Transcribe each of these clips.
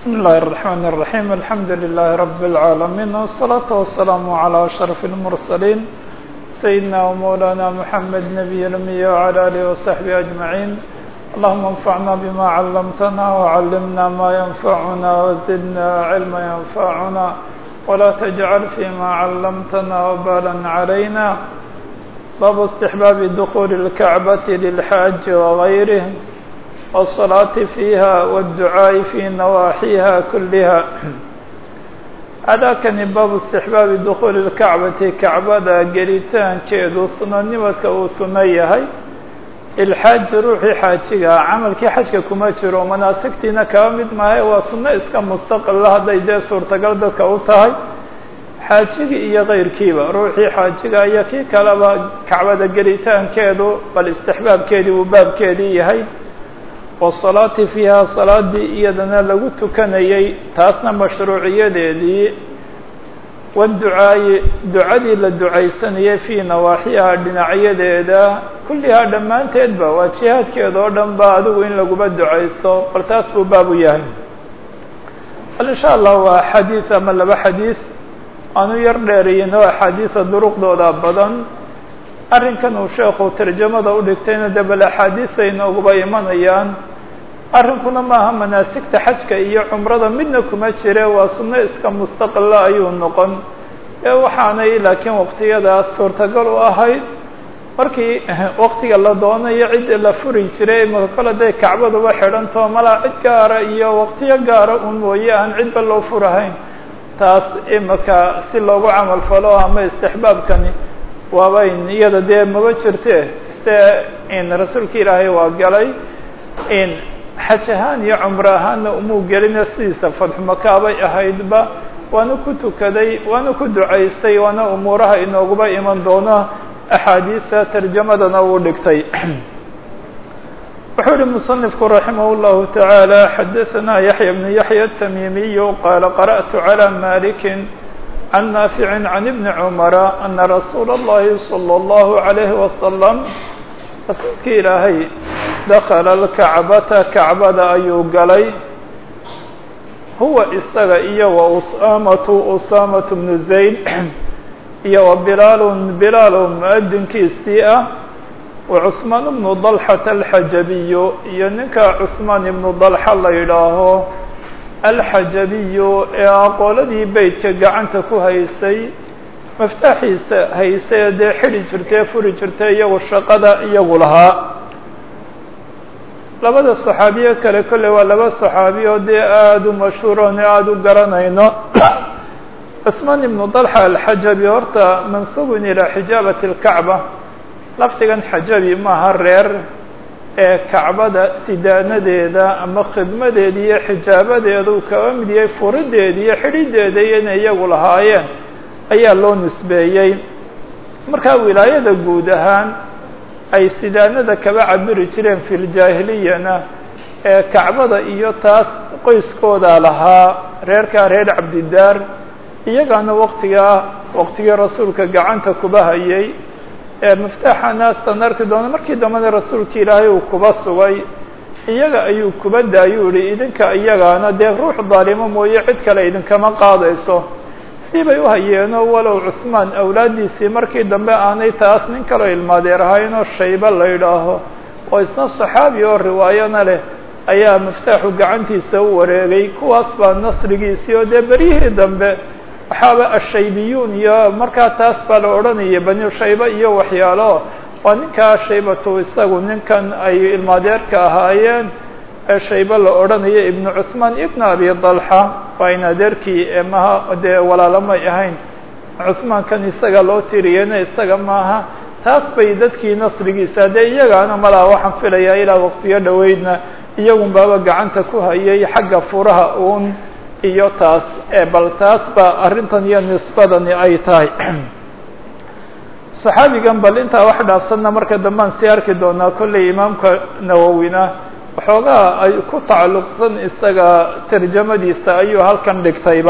بسم الله الرحمن الرحيم الحمد لله رب العالمين والصلاة والسلام على أشرف المرسلين سيدنا ومولانا محمد نبي الأمي وعلى آله وصحبه أجمعين اللهم انفعنا بما علمتنا وعلمنا ما ينفعنا وزدنا علما ينفعنا ولا تجعل فيما علمتنا وبالا علينا باب استحباب دخول الكعبة للحاج وغيره والصلاة فيها والدعاء في نواحيها كلها هذا كان باب استحباب دخول الكعبة كعبة قريتان كيدو سننمك وسنيهي الحاج روحي حاجiga camalkii xajka kuma jiro manaasigtiina kaba mid maahay waa sunno iska mustaqila hadday dee suurtagal dadka u tahay xaajigii iyo kayrkiiba ruuxii xaajiga iyo kii kaleba kacbada gelitaankeedu bal istixbaabkeedii uu baabkeedii yahay wasalaati fiiha salaadii iyadana lagu tukanayey taasna mashruuciyadeedii waducaayi ducadii la ducaysanayay fii nawaaxiha dhinacyadeeda kullihaa dhammaanteedba waa jihaadkeeda oo dhan ba adigu in laguba ducaysto bal taas buu baab u yahay bal insha allah waa xadiid ama laba xadiid aanu yar dheeriyino axaadiida duruqdooda badan arrinkan uu sheekhu tarjamada u dhigtayna dee bal axaadiista inooguba imanayaan arrinkuna maaha manaasigta xajka iyo cumrada midna kuma jire waa sunno iska mustaqila ayuu noqon ee waxaanay laakiin waqtiyadaas suurtagal u ahayd markii waqtiga la doonayo cid la furi jiray imaka kole day kacbaduba xidhantao malaa cid gaara iyo waqtiyo gaara un mooye aan cidba loo furahayn taas imaka si loogu camal falo ama istixbaabkani waabayn iyada dee maba jirte se in rasuulka ilaahay waa galay in xaj ahaan iyo cumro ahaanna umuu gelina sidiisa fadxumakaabay ahaydba waana ku tukaday waana ku ducaystay waana umuuraha inooguba iman doono axaadiista tarjamadana uu dhigtay wuxuu yihi muصنifku raximah الlahu taعaalى xadaثna yaحya bn yaحya التamiimiy qaala qarأtu عlى maliki can naafici can ibni cumara ana rasuula اllahi salى اllahu عalayhi wasalam rasuulka ilaahay dakala اlkacbata kacbada ayuu galay huwa isaga iyo wa usaamatu usaamatu bnu zayd iyo wa bilaalun bilaalo muadinkiisii ah wa cusmaan ibnu dalxata alxajabiyu iyo ninka cusmaan ibnu dalxa la yidhaaho alxajabiyu ee aqooladii beytka gacanta ku haysay maftaaxiisa haysay dee xidhi jirtay furi jirtay iyagu shaqada iyagu lahaa labada saxaabiye kale kolley waa laba saxaabi oo dee aada u mashhuuroon aada u garanayno cusmaan ibnu dalxa alxajabi horta mansuubun ilaa xijaabati اlkacba lafdigan xajabi maaha reer ee kacbada sidaanadeeda ama khidmadeeda iyo xijaabadeeda uu kaba mid yahay furideeda iyo xidhideeda iyo inay iyagu lahaayeen ayaa loo nisbeeyey markaa wilaayada guud ahaan ay sidaanada kaba cabiri jireen fi ljaahiliyana ee kacbada iyo taas qoyskooda lahaa reerkaa reer cabdidaar iyagaana waktigaa waqtigii rasuulka gacanta kuba hayay ee miftaaxa naastan arki doona markii dambena rasuulka ilaahay uu kuba sugay iyaga ayuu kuba daayuu yihi idinka iyagaana dee ruux daalimo mooye cid kale idinkama qaadayso si bay u hayeeno walow cusmaan awlaaddiisii markii dambe aanay taas nin kaloo ilmaadeer ahaynoo shayba la yidhaaho oo isna saxaabi oo riwaayana leh ayaa miftaaxu gacantiisa u wareegay kuwaas baa nasrigiisii oo dee beryihii dambe waxaaba ashaybiyuun iyo markaa taas baa la odhanaya bani shayba iyo waxyaalo waa ninkaa shaybatu isagu ninkan ay ilmaadeerka ahaayeen ee shayba la odhanayo ibnu cuثmaan ibn abi dalxa waa in adeerkii maha dee walaalamay ahayn cuثmaankan isaga loo tiriyena isaga maaha taas bay dadkii nasrigiisa dee iyagaana malaa waxaan filayaa ilaa waqtiyo dhoweydna iyagun baaba gacanta ku hayay xagga furaha uun iyo taas bal taas baa arrintan iyo nisbadani ay tahay saxaabigan bal intaa wax dhaafsanna marka dambaan sii arki doonaa kolley imaamka nawowina waxoogaa ay ku tacalluqsan isaga tarjamadiisa ayuu halkan dhigtayba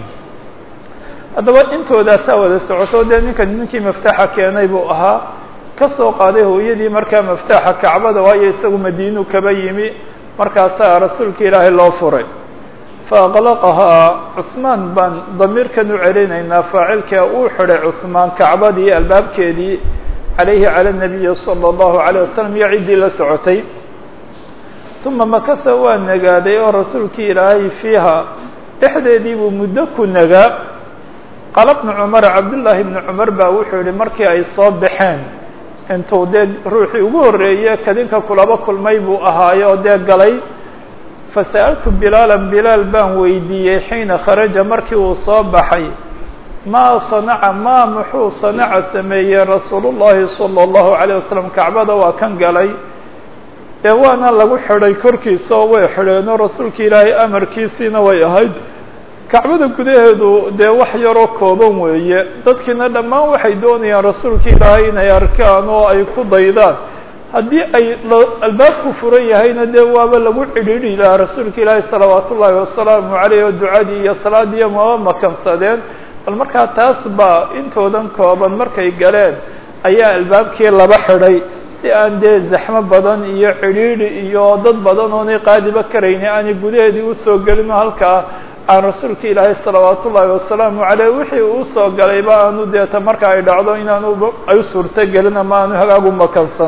haddaba intoodaasaa wada socoto dee ninkan ninkii maftaaxa keenay buu ahaa ka soo qaaday hooyadii markaa maftaaxa kacbada waayo isagu madiinu kaba yimi markaasaa rasuulka ilaahay loo furay faaqlaqahaa cusmaan baan damiirkan u celinaynaa faacilka uu xidhay cusmaan kacbadii albaabkeedii calayhi cala nabiyi sala allahu alayh wasalam iyo ciddii la socotay uma makasa waa nagaaday oo rasuulkii ilaahay fiiha dhexdeedii buu muddo ku nagaa qaala bnu cumar cabdullaahi bni cumar baa wuxuu yihi markii ay soo baxeen intuu dee ruuxii ugu horreeye kadinka kulaba kulmay buu ahaayo oo dee galay fasa'altu bilaalan bilaal baan weydiiyey xiina kharaja markii uu soo baxay maa sanaca maa muxuu sanaca sameeyey rasuulu llahi sala allahu calayh wasalam kacbada waa kan galay dee waana lagu xidhay korkiisa oo way xidheenoo rasuulka ilaahay amarkiisiina way ahayd kacbada gudaheedu dee wax yaroo kooban weeye dadkiina dhammaan waxay doonayaan rasuulka ilaahay inay arkaan oo ay ku daydaan haddii ay albaabku furan yahayna dee waaba lagu cidhiidhi lahaa rasuulka ilaahay salawaat ullaahi wasalaamu caleyh oo ducadii iyo salaadiiyo maba makansadeen bal markaa taas baa intoodan kooban markay galeen ayaa albaabkii laba xidhay si aan dee zaxmo badan iyo cidhiidhi iyo dad badan oonay qaadiba karayni aanay gudaheedii usoo gelin oo halkaa aan rasuulka ilaahay salawaat ullaahi wasalaamu caleyh wixii uu soo galayba aanu deeta marka ay dhacdo inaanu ay u suurto gelin ama aanu hagaagu makansan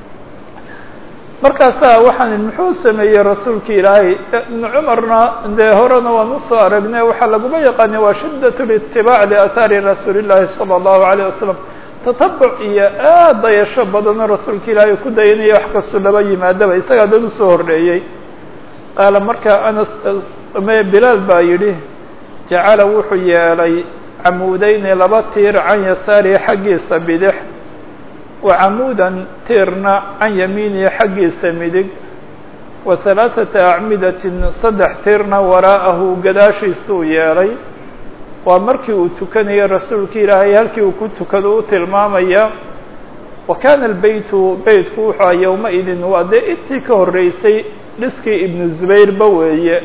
markaasaa waxaan muxuu sameeyey rasuulka ilaahay ibnu cumarna dee horena waan usoo aragnay waxaa laguma yaqaanay waa shiddat litibaac liahaari rasuuli llaahi sala allahu alayh wasalam tatabuc iyo aad dayasho badanoo rasuulka ilaahay ku dayanaya wax kastoo laba yimaadaba isagaa dad usoo horreeyey qaala markaa anas bilaal baa yidhi jacala wuxuu yeelay camuudeyni laba tiir can yasaarihi xaggiisa bidix wa camuudan tiirna can yamiinihi xaggiisa midig wa halaaثata acmidatin saddex tiirna waraa'ahu gadaashiisuu yeelay waa markii uu tukanayay rasuulka ilaahay halkii uu ku tukado u tilmaamaya wa kaana albeytu beytku wuxuu a yowma-idin waa dee intii ka horreysay dhiskii ibnu zubayrba weeye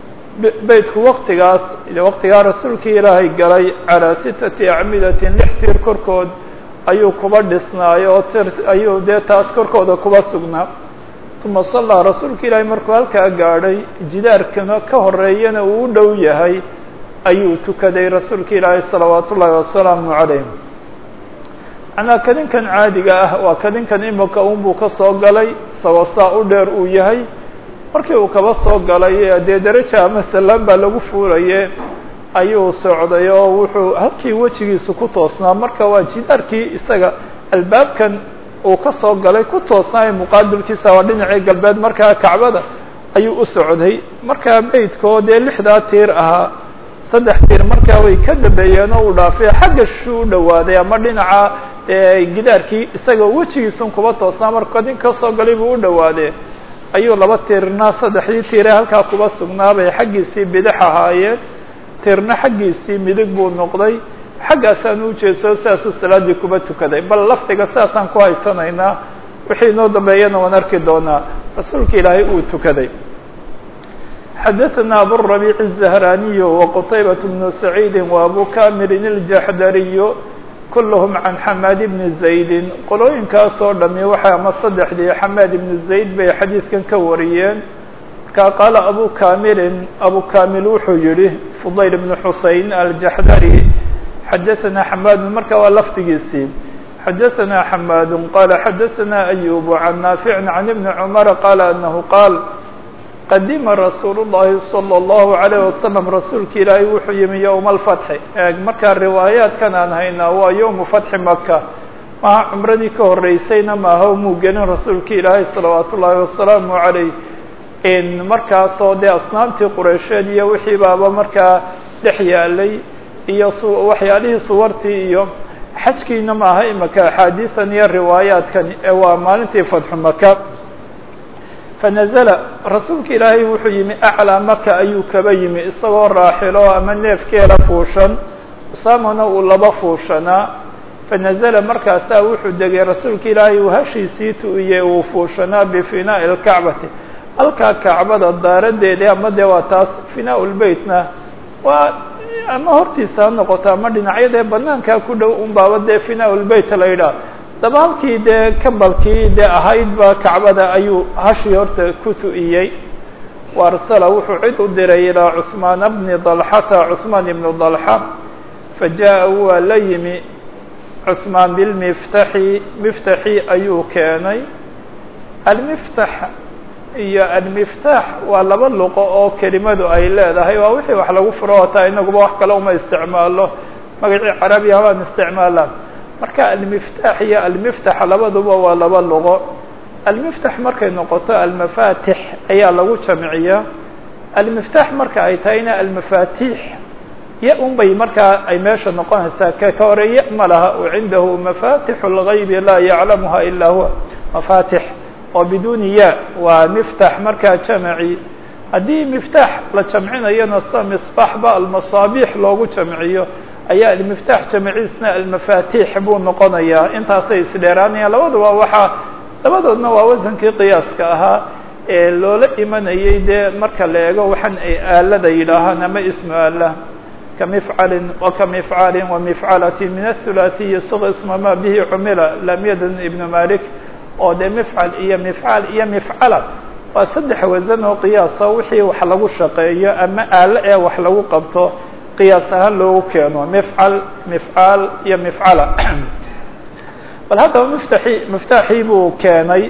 beytku waktigaas waktigaa rasuulkii ilaahay galay calaa sitati acmidatin lix tiir korkood ayuu kuba dhisnaayo oo tir ayuu dee taas korkooda kuba sugnaa uma sallaa rasuulka ilaahay markuu halkaa gaadhay jidaarkana ka horeeyana uu u dhow yahay ayuu tukaday rasuulka ilaahay salawaat ullaahi wasalaamu calayh macnaa kadinkan caadiga ah waa kadinkan imika unbuu ka soo galay isagoo saa u dheer uu yahay markii uu kaba soo galay dee daraja ama salaan baa lagu fuulaye ayuu socday oo wuxuu halkii wejigiisu ku toosnaa marka waa jidaarkii isaga albaabkan uu ka soo galay ku toosnaayo muqaabilkiisa waa dhinacii galbeed markaa kacbada ayuu u socday markaa beydkoo dee lixdaa tiir ahaa saddex tiir markaa way ka dambeeyeen oo uu dhaafay xagga shuu u dhawaaday ama dhinaca gidaarkii isaga wejigiisun kuba toosnaa marka kadin ka soo galay buu u dhawaadee ayuu laba tiirna saddexdii tiire halkaa kuba sugnaabay xaggiisii bidix ahaayeen tiirna xaggiisii midig buu noqday xaggaasaan u jeedsao sidaasuu salaaddii kuba tukaday bal lafdiga sidaasaan ku haysanaynaa wixii inoo dambeeyana waan arki doonaa rasuulka ilaahay uu tukaday xadaثna aburabiic الزahraniy وqtaybaة بن سacيidi وabu kamirin الjaxdariy kulhm can xamaad bni زaydi qolooyinkaasoo dhami waxay ama saddexdii xamaad ibnu zayd bay xadiidkan ka wariyeen markaa qaala abu kamilin abu kamil wuxuu yihi fudayl bn xusein aljaxdari xadaثna xamaad marka waa lafdigiisii xadaثna xamaad qala xadaثna ayub can naafic can ibni cmar qala anahu qaal qadima rasuul الlahi salى الlahu عalيه wasalam rasuulka ilaahay wuxuu yimi yowma alfatxi eeg markaa riwaayaadkan aan haynaa waa yowmu fatxi maka maha cumradii ka horeysayna maaha muu gelin rasuulka ilaahay salawaat ullaahi wasalaamu عalayh markaasoo dee asnaamtii qureysheed iyo wixii baaba markaa dhex yaalay iyo waxyaalihii suwartii iyo xajkiina maaha imaka axaadiisan iyo riwaayaadkan ee waa maalintii fatxu maka fanazla rasuulka ilaahay wuxuu yimi aclaa maka ayuu kaba yimi isagoo raaxilo ama neefkeeda fuushan usaamana uu laba fuushanaa fanazla markaasaa wuxuu degay rasuulka ilaahay uu hashiisii tu'iyey uu fuushanaa bifinaa'i lkacbati halkaa kacbada daaradeedii ama dee waa taas finaa lbeytna waa ama hortiisa ha noqoto ama dhinacyadee banaankaa ku dhow un baaba dee finaa lbeyt la yidhaah daba halkii dee kambalkii dee ahayd ba kacbada ayuu hashii horta ku tu'iyey وarsla wuxuu cid u diray ilىa cثmaan bni ضلxata cثmaan ibn ضلxa fajaءa waa la yimi cثmaan bilmiftaxi miftaxi ayuu keenay almiftax iyo almiftaax waa laba luqo oo kelimadu ay leedahay waa wixii wax lagu furo otaa inaguba wax kale uma isticmaalo magacii carabiya waan isticmaalaan marka almiftaax iyo almiftax labaduba waa laba luqo almiftax markay noqoto almafatix ayaa lagu jamciyaa almiftaax marka ay tahayna almafatix ya un bay markaa ay meesha noqonaysaa ka ka hore ya ma laha o cindahu mafatixu اlgaybi laa yaclamuha ilaa huwa mafatix oo biduni ya waa miftax markaa jamci haddii miftaax la jamcinayona sa misbaxba almasaabiix loogu jamciyo ayaa almiftaax jamciisna almafatix buu noqonayaa intaasay isdheeraanayaan labaduba waxaa labadoodna waa wasankii qiyaaska ahaa ee loola imanayay dee marka la eego waxaan ay aalada yidhaahaan ama ismu aala kamifcalin wakamifcaalin wamifcalati min athulaathiyi suq isma ma bihi cumila lam yadan ibnu malik oo dee mifcal iyo mifcaal iyo mifcala waa saddex wasan oo qiyaasa wixii wax lagu shaqeeyo ama aalo ee wax lagu qabto qiyaas ahaan loogu keeno mifcal mifcaal iyo mifcala bal haddaba miftaxi miftaaxii buu keenay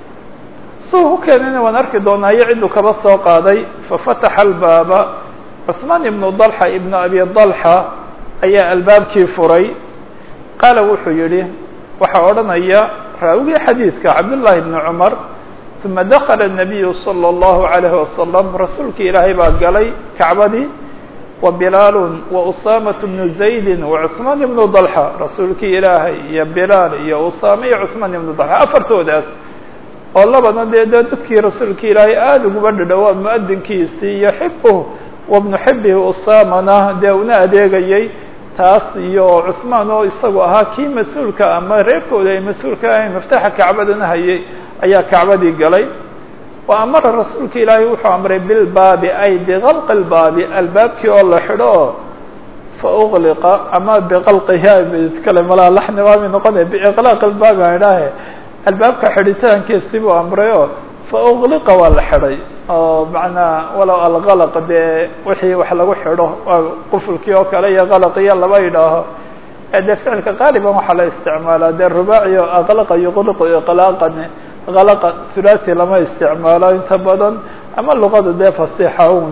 suu u keenayna waan arki doonaa iyo cidduu kaba soo qaaday fafataxa albaaba cثmaan ibnu dalxa ibnu abi dalxa ayaa albaabkii furay qaala wuxuu yihi waxaa odhanaya raawigii xadiidka cabdullaahi bni cumar uma dakala الnabiyu salى اllahu عalayh wasalam rasuulkii ilaahay baa galay kacbadii wa bilaalu wa usaamaة bnu zaydi wacuثmaan ibnu dalxa rasuulkii ilaahay iyo bilaal iyo usaame iyo cuثmaan ibnu dalxa afartoodaas oo labana dee de dadkii rasuulkii ilaahay aada uguba dhadhowaa muadinkiisii iyo xibuh wabnu xibihi usaamana dee una adeegayay taas iyo cuثmaan oo isagu ahaa kii mas-uulka ama reerkooda ay mas-uulka ahayn maftaxa kacbadana hayay ayaa kacbadii galay wa amara rasuulka ilaahay wuxuu amray bilbaabi ay bikalqi lbaabi albaabkii oo la xidho oo fa uqliqa ama biqalqihi kale malaa laxni waamay noqonaya biiqlaaq lbaabi aan idhaahe albaabka xidhitaankiisi buu amray oo fa uqliqa waa la xidhay oo macnaa walow alkalaq dee wixii wax lagu xidho waa qufulkii oo kale iyo kalqiyo laba yidhaaho dee ficilka qaaliban waxaa la isticmaalaa dee rubaaci o aqlaqa yuqliqu iqlaaqan kalaqa thulathi lama isticmaalo inta badan ama luqada dee fasixa un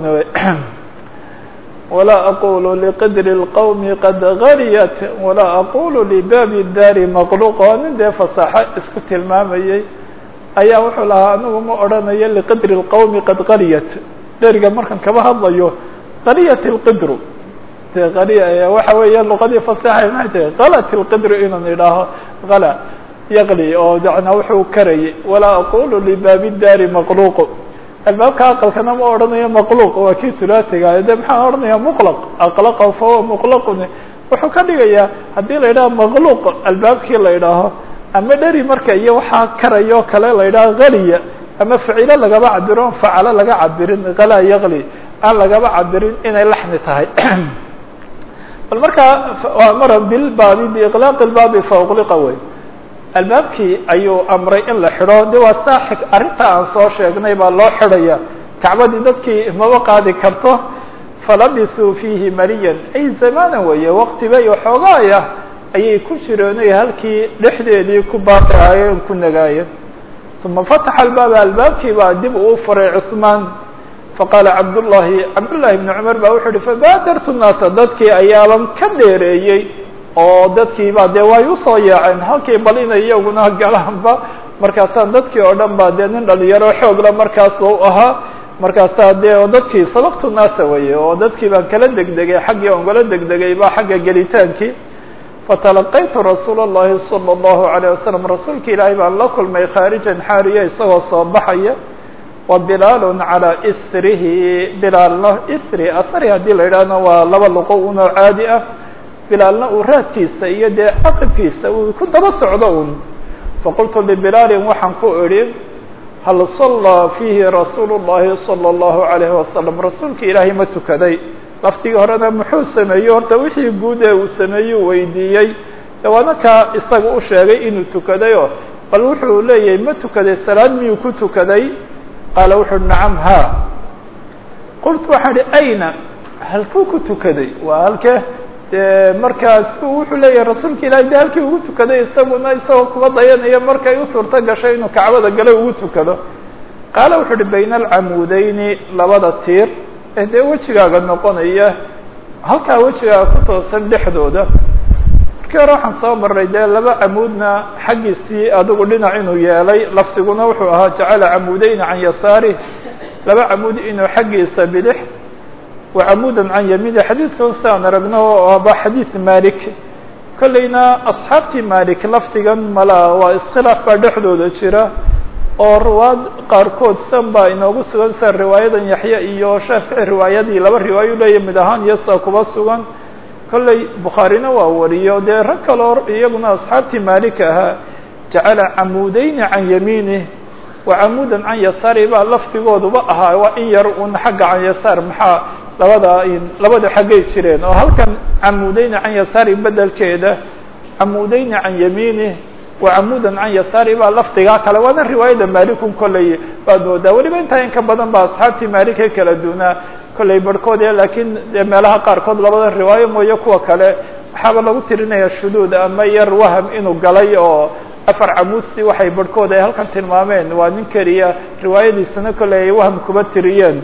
walaa aqulu liqidri اlqowmi qad gariyat walaa aqulu libaabi daari maqluq oo nin dee fasaxo isku tilmaamayay ayaa wuxuu lahaa anigu ma odhanayo liqidri اlqowmi qad qariyat dheriga markan kaba hadlayo qariyat اlqidru de qariya waxa weeya luqadii fasaxay maxay tahay kalat اlqidru inaan idhaaho kala yaqli oo dana wuxuu karayay walaa aqulu libaabi daari maqluq albaabka aqalkana ma odhanayo maqluq waa kii hulaatiga de maxaan odhanaya muqlaq aqlaqa fahuwa muqlaqun wuxuu ka dhigayaa haddii la yidhaho maqluq albaabkii la idhaaho ama dheri marka iyo waxaa karayo kale la yidhaha haliya ama facilo lagaba cabiro facalo laga cabirin kalaa yaqli aan lagaba cabirin inay laxni tahay bal markaa amara bilbaabi biiqlaaq lbaabi fa uqliqa wey albaabkii ayuu amray in la xidho de waa saaxig arrinta aan soo sheegnay baa loo xidhaya kacbadii dadkii maba qaadi karto falabisuu fiihi mariyan ay zamaana weeye waktiba iyo xoogaaya ayay ku jireenay halkii dhexdeedii ku baaqi ahaayeen ku nagaayeen uma fataxa albaaba albaabkii baa dib uu furay cusmaan faqaala cabdullahi cabdullahi bni cumar baa wuxuu uhi fabaadartu naasa dadkii ayaaban ka dheereeyey oo dadkii baa dee way usoo yaaceen halkii bal inay iyaguna galaanba markaasaan dadkii oo dhan baa dee nin dhalinyaro xoogla markaas u ahaa markaasaa dee dadkii sabaqtu naasa weye oo dadkii baan kala degdegay xaggii on kala degdegay ba xagga gelitaankii fatalaqaytu rasuula اllahi salى اllahu عalيه wasalam rasuulka ilaahay baan la kulmay khaarijan xaariya isagoo soo baxaya wa bilaalun calaa isrihi bilaalna isri asri haddii la yidhaahno waa laba luqo unoo caadi ah bilaalna uu raadkiisa iyo dee caqibkiisa uu ku daba socdo un faqultu libilaalin waxaan ku idhi hal sallaa fiihi rasuulu llahi salى اllahu عalayh wasalam rasuulka ilaahay ma tukaday laftigii horena muxuu sameeyey horta wixii guud ee uu sameeyey weydiiyey dawaana kaa isaga u sheegay inuu tukadayoo bal wuxuu leeyahay ma tukaday salaad miyuu ku tukaday qaala wuxu uhi nacam ha qultu waxaan ihi ayna halkuu ku tukaday waa halke de markaas wuxuu leeyahay rasuulka ilahi de halkii ugu tukaday isaguna isagoo kuba dayanaya markay u suurto gashay inuu kacbada gale ugu tukado qaala wuxuu uhi bayna alcamuudeyni labada tiir ee dee wejigaaga noqonaya halkaa wejigaaga ku toosan dhexdooda markii hore waxaan soo maray dee laba camuudna xaggiisii adigu dhinac inuu yeelay lafdiguna wuxuu ahaa jacala camuudeyni can yasaari laba camuud inuu xaggiisa bidix wacamuudan can yamiini xadiidkan siaan aragno oo aba xadiid malik kolleyna asxaabtii malik lafdigan mala waa iskhilaaf baa dhexdooda jira oo riwaad qaarkood san baa inoogu sugan sida riwaayadan yaxya iyo shaafici riwaayadii laba riwaayo leeya mid ahaan iyo saa kuba sugan kolley bukhaarina waa wariyo dee rag kaloo iyaguna asxaabtii malik ahaa jacala camuudeyni can yamiinih wacamuudan can yasaari baa lafdigooduba ahaa waa in yar un xagga can yasaar maxaa labada labada xaggay jireen oo halkan camuudeyni can yasaari bedelkeeda camuudeyni can yamiinih wacamuudan can yasaari baa lafdigaa kale waana riwaayada malikun kolley baad moodaa weliba intaa in ka badan ba asxaabtii maalikee kala duunaa kolley barhkood e laakiin de meelaha qaarkood labada riwaayo mooye kuwa kale waxaaba lagu tirinaya shuduud ama yar waham inuu galay oo afar camuudsi waxay barhkood ay halkan tilmaameen waa nin keliya riwaayadiisana kolley ay waham kuba tiriyeen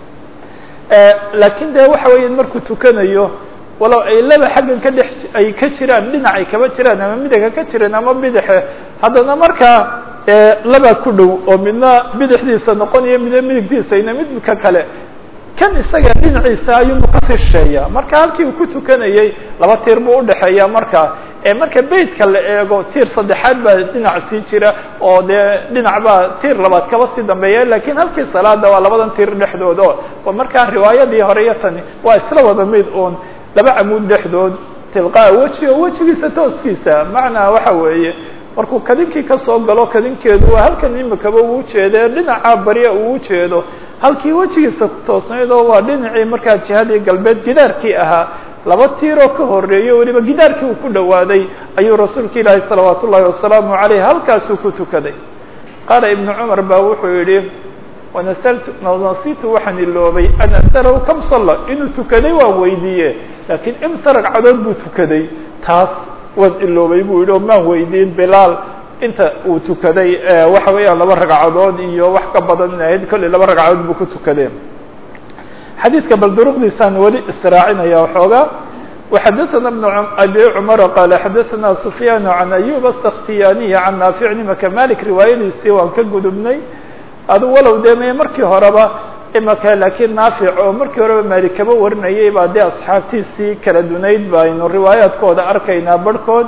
laakiin de waxa weya markuu tukanayo walow ay laba xaggan ka dhex ay ka jiraan dhinac ay kaba jiraan ama midiga ka jireen ama bidaxe haddana markaa laba ku dhow oo midna bidixdiisa noqonayo midna midigtiisa ina midka kale kan isaga dhinaciisa ayuunu kasii shisheeya marka halkii uu ku tukanayey laba tiir buu udhexeeya marka marka beytka la eego tiir saddexaad baa dhinac sii jira oo dee dhinac baa tiir labaad kaba sii dambeeya lakin halkii salaada waa labadan tiir dhexdood o markaa riwaayadii hore iyo tani waa isla wada mid un laba camuud dhexdood tilqaa weji oo wejigiisa tooskiisa macnaa waxa weeye markuu kadinkii kasoo galo kadinkeedu waa halkan imikaba uu jeede dhinaca barya uu ujeedo halkii wejigiisa ku toosnayd oo waa dhinacii markaa jihadii galbeed gidaarkii ahaa laba tiiroo ka horeeyo weliba gidaarkii uu ku dhawaaday ayuu rasuulka ilaahi salawaat ullahi wasalaamu aleyh halkaasuu ku tukaday qaala ibnu cumar baa wuxuu yihi wanasaltu nasitu waxaan iloobay an as'alahu kam salla inuu tukaday waan weydiiye laakiin imsa ragcadood buu tukaday taas waan iloobay buu yihi oo maan weydiin bilaal inta uu tukaday waxa weeyaan laba ragcadood iyo wax ka badan in ahayd kolley laba ragcadood buu ku tukade xadiidka bal duruqdiisaan weli israacinaya waxoogaa وxadثna بن abi cmر qال xadثna سfyاn عan أyub السkhtiyaniي عan naafic nimaka malik riwaayadiisii waan ka gudubnay adu walow de me markii horeba imaka lakiin naafic oo markii horeba malik kaba warinayay baa dee asxaabtiisii kala dunayd baynu riwaayaadkooda arkaynaa barhkood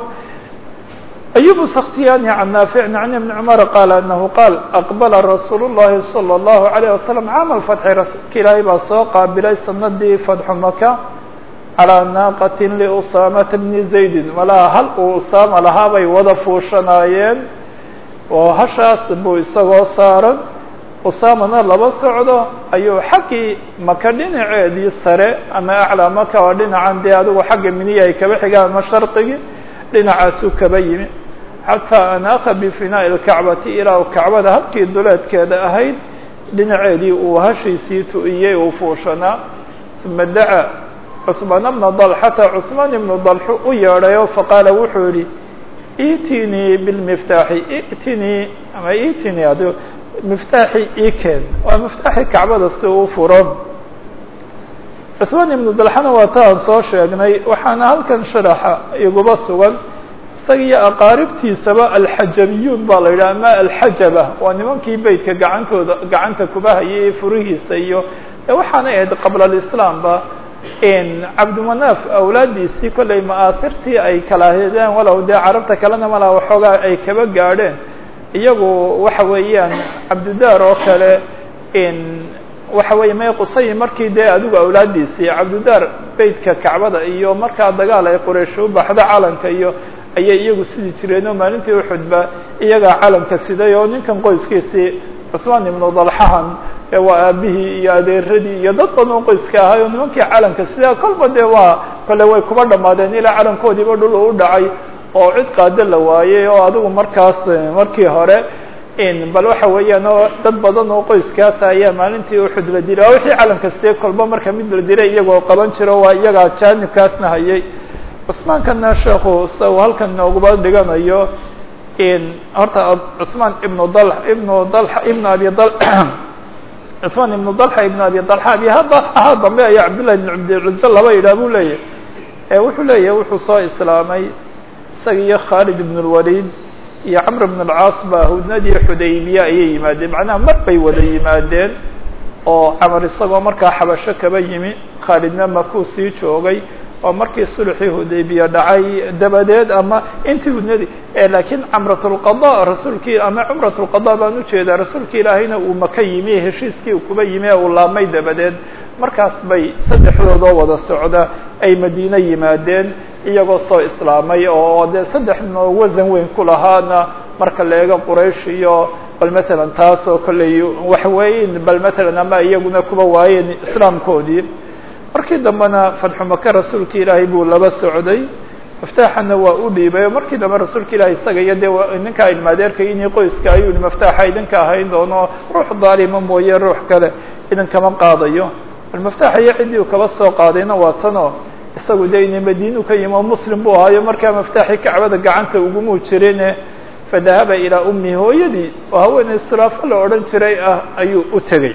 أyub السkhtiyani عan naafic عan iبn cmر qal anahu qaal aqbala rasuul الlahi slى الlahu عalيه waslم caam الfatxi rasuulka ilaahay baa soo qaabilay sanadii fatxu maka calىa naaqati liusaamata bni zaydin malaha hal uu usaama lahaa bay wada fuushanaayeen oo hashaas buu isagoo saaran usaamana laba socdo ayuu xaggii maka dhinaceedii sare ama aclaa maka oo dhinacan dee adigu xagga miniya ay kaba xigaan ama sharqigii dhinacaasuu kaba yimi xataa anaaka bifinaa'i lkacbati ilaa u kacbada halkii duleedkeeda ahayd dhinaceedii uu hashiisii tu'iyey uu fuushanaa uma daca cثmaan bna dalxata cثmaan ibnu dalxu u yeedhayo faqaala wuxuu yihi itinii bilmiftaaxi itinii ama itinii ad miftaaxi ikeen waa miftaaxi kacbada si uu furo cثmaan ibnu dalxana waa ta aan soo sheegnay waxaana halkan sharaxa iguba sugan isaga iyo aqaaribtiisaba alxajabiyuun baa la yidhaha ama alxajaba waa nimankii beytka gacantooda gacanta kuba hayay furihiisa iyo waxaanay ahayd qabla alislaam ba cabdimanaaf awlaadiisii kollay ma'aasirtii ay kala hedeen walow dee carabta kalena malaa waxoogaa ay kaba gaadheen iyagu waxa weeyaan cabdidaar oo kale waxa weeye may qusay markii dee adigu awlaadiisii cabdidaar beytka kacbada iyo markaa dagaal ay quraysh u baxdo calanka iyo ayay iyagu sidi jireen oo maalintii uxudba iyagaa calanka siday oo ninkan qoyskiisii cusmaan ibnu dalxahan waa aabihii iyo adeeradii iyo dad badan oo qoyska ahay oo nimankii calanka sidaa kolba dee waa kole way kuba dhamaadeen ilaa calankoodiiba dhul u dhacay oo cid qaado la waayey oo adigu markaas markii hore bal waxa weeyaan oo dad badan oo qoyskaasa ayaa maalintii uxud la dilay waa wixii calam kastee kolba marka mid la dilay iyagoo qaban jiro waa iyagaa jaanibkaasna hayay cusmaankana sheekhu sa uu halkan nooguba dhiganayo horta cusmaan ibnu dal ibnu dal ibnu abi dal cusmaan ibnu dalxa ibnu abi dalxa abi hada ahaa dambe ayaa cabdillahi ibn cabdilcuze laba yidhaah buu leeyahy wuxuu leeyahay wuxuu soo islaamay isaga iyo khaalid ibn lwalid iyo camr bn alcaas ba hudnadii xudaybiya ayay yimaadeen macnaha mar bay wada yimaadeen oo camar isagoo markaa xabasho kaba yimi khaalidna makuu sii joogay oo markii sulxii hudaybiya dhacay dabadeed ama intii hudnadii laakiin camrat lqada rasuulkii ama cumrat lqada baan ujeedaa rasuulka ilaahayna uu maka yimi heshiiskii kuba yimi ee uu laabmay dabadeed markaas bay saddexdoodoo wada socda ay madiine yimaadeen iyagoo soo islaamay oo dee saddex noo wasan weyn ku lahaana marka la eego quraysh iyo bal matalan taas oo kolley wax weyn bal matalan ama iyaguna kuba waayeen islaamkoodii markii dambena fatxu maka rasuulka ilaahay buu laba socday maftaaxana waa u dhiibay oo markii dambe rasuulka ilahay isaga iyo dee ninkaa ilmaadeerka inii qoyska ayuu maftaaxa idinka ahayn doono ruux daalima mooye ruux kale idinkama qaadayo bal maftaaxa iyo ciddii uu kaba soo qaadayna waa tanoo isagu dee ina madiinu ka yimi oo muslim buu ahaayo markaa maftaaxii kacbada gacanta ugumuu jirine fadahaba ilaa ummi hooyadii oo haweeney sulaafo la odhan jiray ah ayuu u tegey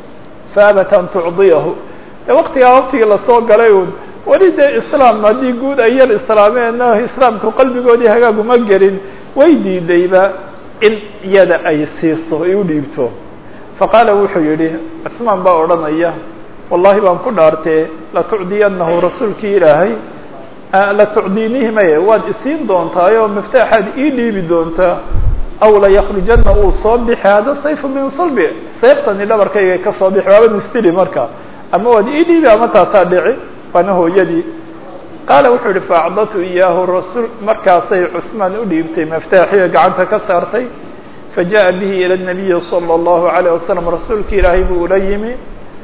faabat an tucdiyahu de waktigaa waktigii lasoo galay un weli dee islaam haddii guud ay yar islaameen islaamku qalbigoodii hagaaguma gelin way diidayba in iyada ay siiso ay u dhiibto faqaala wuxuu yidhi cusmaan baa odhanaya wallahi baan ku dhaartee latucdiyanahu rasuulkii ilaahay latucdiinihi maye waad isiin doontaayoo miftaaxaad ii dhiibi doontaa aw layakhrujana uu soo bixi hada sayfu min sulbi sayftani dhabarkayga ka soo bixi waaba mistili marka ama waad ii dhiibi ama taasaa dhici waana hooyadii qaala wuxuu yihi faacdatu iyaahu rasuul markaasay cusmaan u dhiibtay miftaaxiga gacanta ka saartay fajaءa bihi ilى الnabiyi salى الlahu عalيه wasalam rasuulka ilaahay buu ula yimi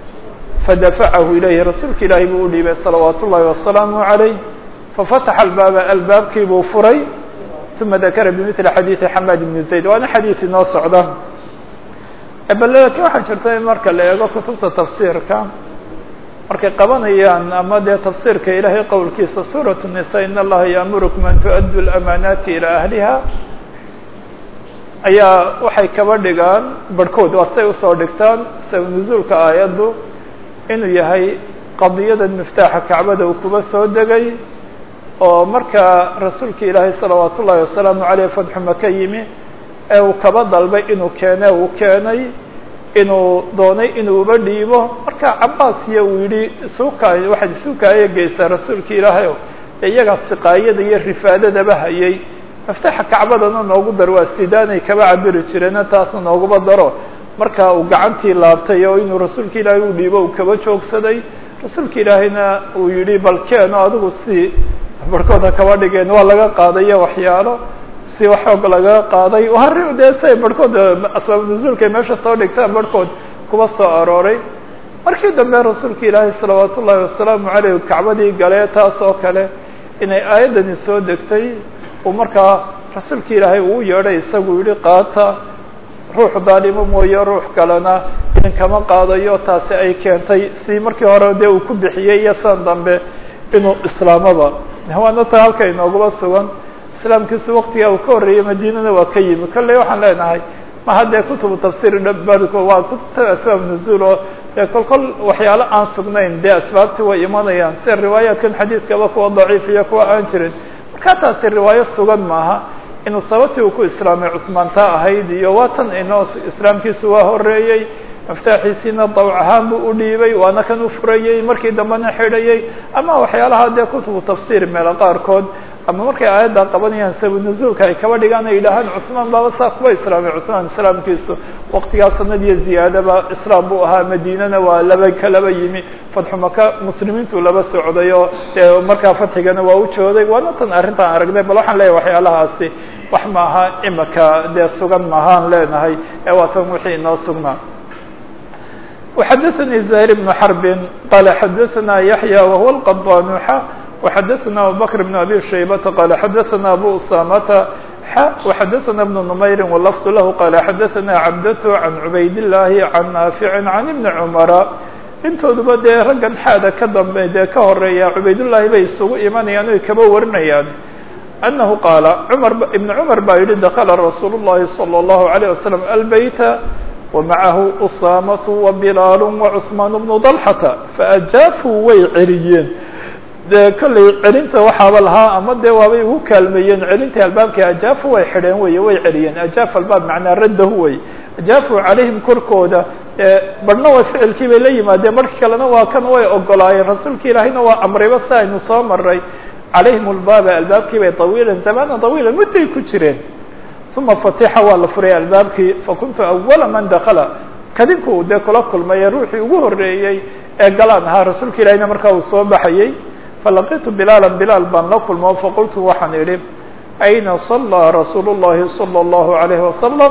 fadafacahu ilayhi rasuulka ilaahay buu u dhiibay salawaat ullahi wasalaamu عalayh fafataxa albaaba albaabkii buu furay uma dakara bimili xadiidi xamaad ibni zayd waana xadiid inoo socda bal laakiin waxaa jirta in marka la eego kutubta tafsiirka markay qabanayaan ama dee tafsiirka ilaahay qowlkiisa suuraة الnisa in allaha yaamurukum an tuؤaddu اlamaanaati ilى ahliha ayaa waxay kaba dhigaan barhkood waa say usoo dhigtaan sabab nuzuulka aayaddu inuu yahay qadiyadan miftaaxa kacbada uu kuba soo degay oo markaa rasuulka ilaahay salawaat ullahi wasalaamu aleyh fatxu maka yimi ee uu kaba dalbay inuu keene uu keenay inuu doonay inuu uba dhiibo marka cabaas iyo uu yidhi isuukaay waxaad isuukaaya geysaa rasuulka ilaahay ee iyagaa siqaayada iyo rifaadadaba hayay maftaxa kacbadana noogu dar waa sidaanay kaba cabiri jireena taasna nooguba daro marka uu gacantii laabtay oo inuu rasuulka ilaahay u dhiibo uu kaba joogsaday rasuulka ilaahayna uu yidhi bal keeno adigu si barhkooda kaba dhigeen waa laga qaadayo waxyaalo si waxoog laga qaaday hari dee say barhkood asbaab nuzuulkay meesha soo dhigtaan barhkood kuba soo arooray markii dambe rasuulka ilaahay salawaat ullahi wasalaamu caleyh kacbadii galee taas oo kale inay aayaddani soo degtay uu markaa rasuulka ilaahay uu yeedhay isagu yihi qaata ruux daalimo mooye ruux kalena idinkama qaadayo taasi ay keentay si markii hore dee uu ku bixiyey iyo san dambe inuu islaamaba waana ta halka inoogaba sugan islaamkiisu waktigaa uu ka horreeyey madiinana waa ka yimi kolley waxaan leenahay ma haddee kutubu tafsir barko waa kutubta asbaab nuzuul oo dee kol kol waxyaalo aan sugnayn dee asbaabtii way imanayaan sida riwaayaatkan xadiidkaba kuwa daciif iyo kuwa aan jirin markaa taasi riwaayo sugan maaha inuu sababtii uu ku islaamay cusmaanta ahayd iyo waa tan inoo islaamkiisu waa horeeyey miftaaxiisiina dawc ahaan buu u dhiibay waana kan u furayey markii dambena xidhayey ama waxyaalaha dee kutubu tafsir meelo qaarkood ama markay aayadda qabanayaan sabu nuzuulka ay kaba dhigaan ay yidhaahaan cusmaan baaba saa kuba islaamay cusmaan islaamkiisu waktigaa sanad iyo ziyaadaba islaam buu ahaa madiinana waa laba kalaba yimi fatxu maka muslimiintu laba socday oo dee markaa fatxigana waa u jooday waana tan arrintaan aragnay bal waxaan leeyahay waxyaalahaasi wax maaha imika dee sugan maahaan leenahay ee waa tan wixii inoo sugnaa وxdثnي زهير بن حرب qال xdثna يحيى وهو القضانوح وxdثna أبو بكر بن أبي شhيبة qال xdثna أبو أسامة وxadثna بن نmayri واللفظ lah qال xadثna cabdة عan عubayd اللahi عan ناafiع عan iبن cmra intooduba dee raggan xaada ka dambe dee ka horeeya cubaydullaahi bay isugu imanayaan oy kaba warinayaan أنه qاaلa cmar iبن cmar baa yihi dakla rasuul الlahi صلى الlaهu عليه وسلم الbyta وmaعahu أsاmaة وبilaal وcثmaan بن ضلحةa faأjaafuu way celiyeen dee kollay celinta waxaaba lahaa ama dee waabay ugu kaalmeeyeen celintai albaabkii ajaafu way xidheen wey way celiyeen ajaaf albaab macnaa raddahu wey ajaafu calayhim korkooda barhna waa ficilkii bay la yimaadeen markii kalena waa kan way ogolaayeen rasuulka ilaahayna waa amrayba si aynu soo maray calayhim albaaba albaabkii bay طawiilan zamaana طawiila mudday ku jireen uma fatixa waa la furay albaabkii fakuntu awala man dakala kadinku dee kula kulmaye ruuxii ugu horeeyey ee galaan ahaa rasuulka ilahayna markaa uu soo baxayey falaqitu bilaala bilaal baan la kulmo faqultu waxaan idhi ayna صalىa rasuul الlahi salى الlahu عalayه wasalam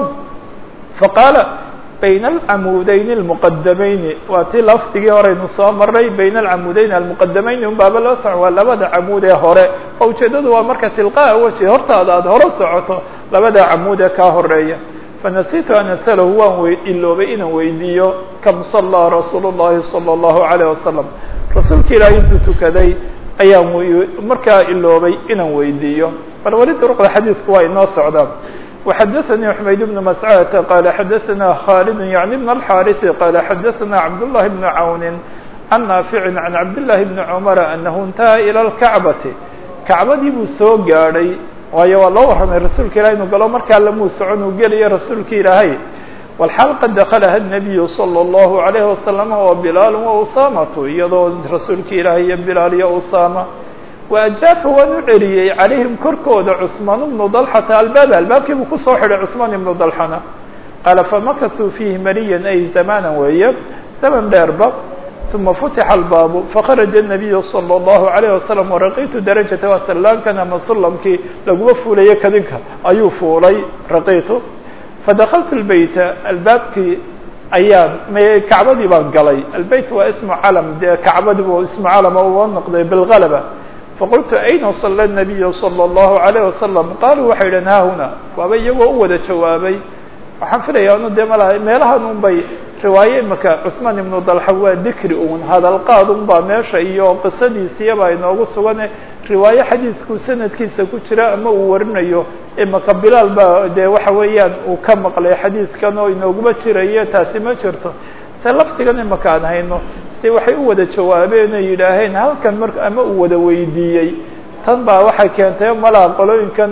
faqaala bayna alcamuudeyn اlmuqadamayni waa tii lafdigii horeynu soo maray bayna alcamuudeyn almuqadamayni un baaba loo soco waa labada camuud ee hore oo ujeedadu waa marka tilqaa weji hortaada aada hore socoto labada camuud ee kaa horeeya fanasiitu an asalahu waan w iloobay inaan weydiiyo kam صalىa rasuul الlahi salى الlahu عalيه wasalam rasuulka ilaahi intuu tukaday ayaan markaa iloobay inaan weydiiyo bal weli duruqda xadiidku waa inoo socdaan وxadaثnي حmayd بن mascadة qال xadaثna khالد yعnي بن الxاriث qال xadaثna cabdاللahi بن cawn عan نaafiع عan cabdاللahi بن cmر أنahu اntaha ilى الكacbaةi kacbadii buu soo gaadhay waayo waa loo warramay rasuulka ilahi inu galo markaa lamuu socon uu gelayo rasuulka ilaahay والxaal qad dakلha النabiyu slى الlaهu عalيه وasلم وبilaal وأsamaة iyadoo rasuulka ilaahay iyo bilaal iyo usama وأjaafa waan u celiyey calayhim korkooda cثmaan بnu ضلxata albaab albaabkii buu kusoo xidhay cثmaan ibnu ضلxana qaala famakasuu fiihi mariya ay zamana weeye zaman dheerba ثuma futixa albaabu fakharaja النabiyu slى الlahu عalيه wasalam waraqitu darajata waa sallaankan ama sulamkii laguma fuulayo kadinka ayuu fuulay raqitu fadakaltu lbeyta albaabkii ayaan kacbadii baan galay albeyt waa ismu calam dee kacbadii bu ismu calama uga noqday bilgalaba faqultu ayna sala الnabiyu salى الlahu عalيه wasalam qaaluu waxay idhahn haahuna waaba iyagoo u wada jawaabay waxaan filaya anu dee malaha meelahan un bay riwaaye imaka cثmaan ibnu dalxa waa dikri un hadalqaad un baa meesha iyo qisadiisiyabaa inoogu sugane riwaaye xadiidku sanadkiisa ku jira ama uu warinayo imaka bilaal baa dee waxa weeyaan uu ka maqlay xadiidkan oo inooguma jirayo taasi ma jirto se lafdigan imaka aan hayno si waxay u wada jawaabeen oo yidhaaheen halkan mar ama uu wada weydiiyey tan baa waxay keentay malaha qolooyinkan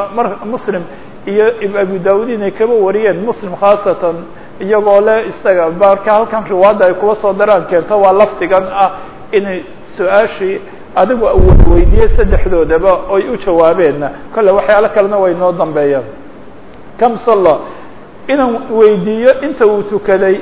muslim iyo abu daud inay kaba wariyeen muslim khaasatan iyagoo le isaga baarka halkan riwaadda ay kuba soo daraan keento waa lafdigan ah inay su-aashii adigu awad weydiiyey saddexdoodaba oy u jawaabeenna kolle waxyaalo kalena way noo dambeeyaan kam salla inaan weydiiyo inta uu tukaday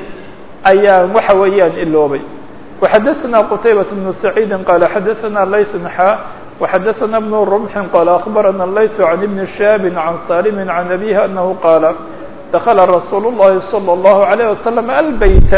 ayaan waxa weeyaan iloobay وxadaثna qtaybaة بن سacيidi qala xadaثna layث xa وxadaثna بن رمح qال أخbarana layث عan iبn شhاب عan saلم عan أbيه أنه qاala dakla rasuul الlahi صلى الlaه عليه وسلم الbyt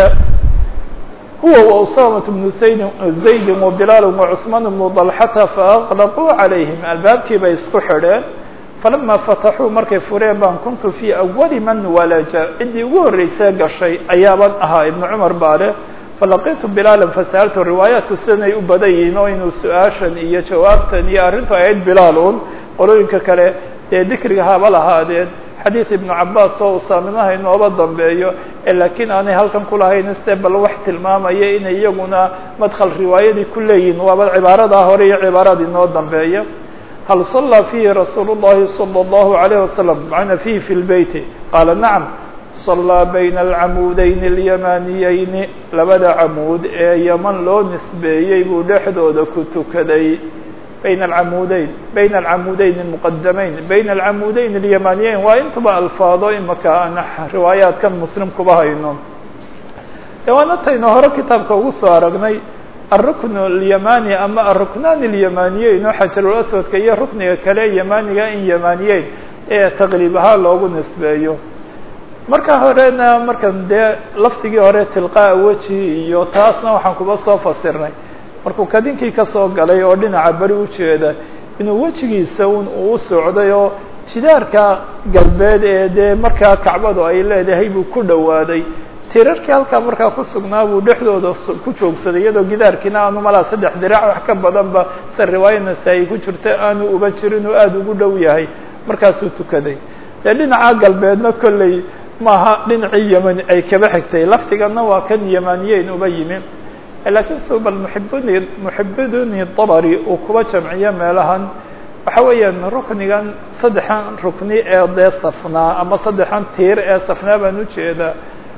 huwa وأsامة بن زayd وبilaal وcثmaan بن ضلxةa faأغلquu عalayهim albaabkii bay isku xidheen falama fataxuu markay fureen baan kuntu fii أwali man walaja ciddii ugu horreysee gashay ayaaban ahaa ibn cmar baale falaqitu bilaala fasa'altu riwaayaatku sidanay u badan yihiin oo inuu su-aashan iyo jawaabtan iyo arrintu ahayd bilaal un qolooyinka kale dee dikriga haba lahaadeen xadiid ibnu cabaas oo usaaminaha inooba dambeeyo laakiin aanay halkan kulahayn se bal wax tilmaamaya inay iyaguna madkhal riwaayadii ku leeyihin waaba cibaaradaa hore iyo cibaarada inoo dambeeya hal صalىa fiihi rasuul الlahi salى الlahu عalيه wasalam macna fiihi fi lbeyti qaala nacam صalىa bayna alcamuudeyn اlyamaniyeyni labada camuud ee yaman loo nisbeeyey buu dhexdooda ku tukaday bayna alcamuudeyn bayna alcamuudeyn اlmuqadamayn bayna alcamuudeyn اlyamaniyeyn waa intuba alfaado imaka aan riwaayaatkan muslim kuba hayno de waana taynu hore kitaabka ugu soo aragnay الركن اليماني ama الركنان اليمانiyeyn oo xajaرul aswadka iyo rukniga kale yamaniga in yamaniyeyn ee taqliib ahaa loogu nisbeeyo marka horena markan dee lafdigii hore tilqaa weji iyo taasna waxaan kuba soo fasirnay markuu kadinkii kasoo galay oo dhinaca beri ujeeda inuu wejigiisa un uu socday oo jidaarka galbeed ee dee markaa kacbadu ay leedahay buu ku dhowaaday tirarkii halkaa markaa ku sugnaa buu dhexdooda ku joogsaday iyadoo gidaarkiina aanu malaa saddex dirac wax ka badanba se riwaaya nasaa-i ku jirta aanu uba jirin oo aada ugu dhow yahay markaasuu tukaday dee dhinaca galbeedna kolley maaha dhinacii yemani ay kaba xigtay laftigana waa kan yemaniyeyn uba yimi laakiin su bal muxibuni muxibiduni dabari uu kuba jamciyo meelahan waxa weeyaan ruknigan saddexan rukni ee dee safnaa ama saddexan tiir ee safnaa baan ujeedaa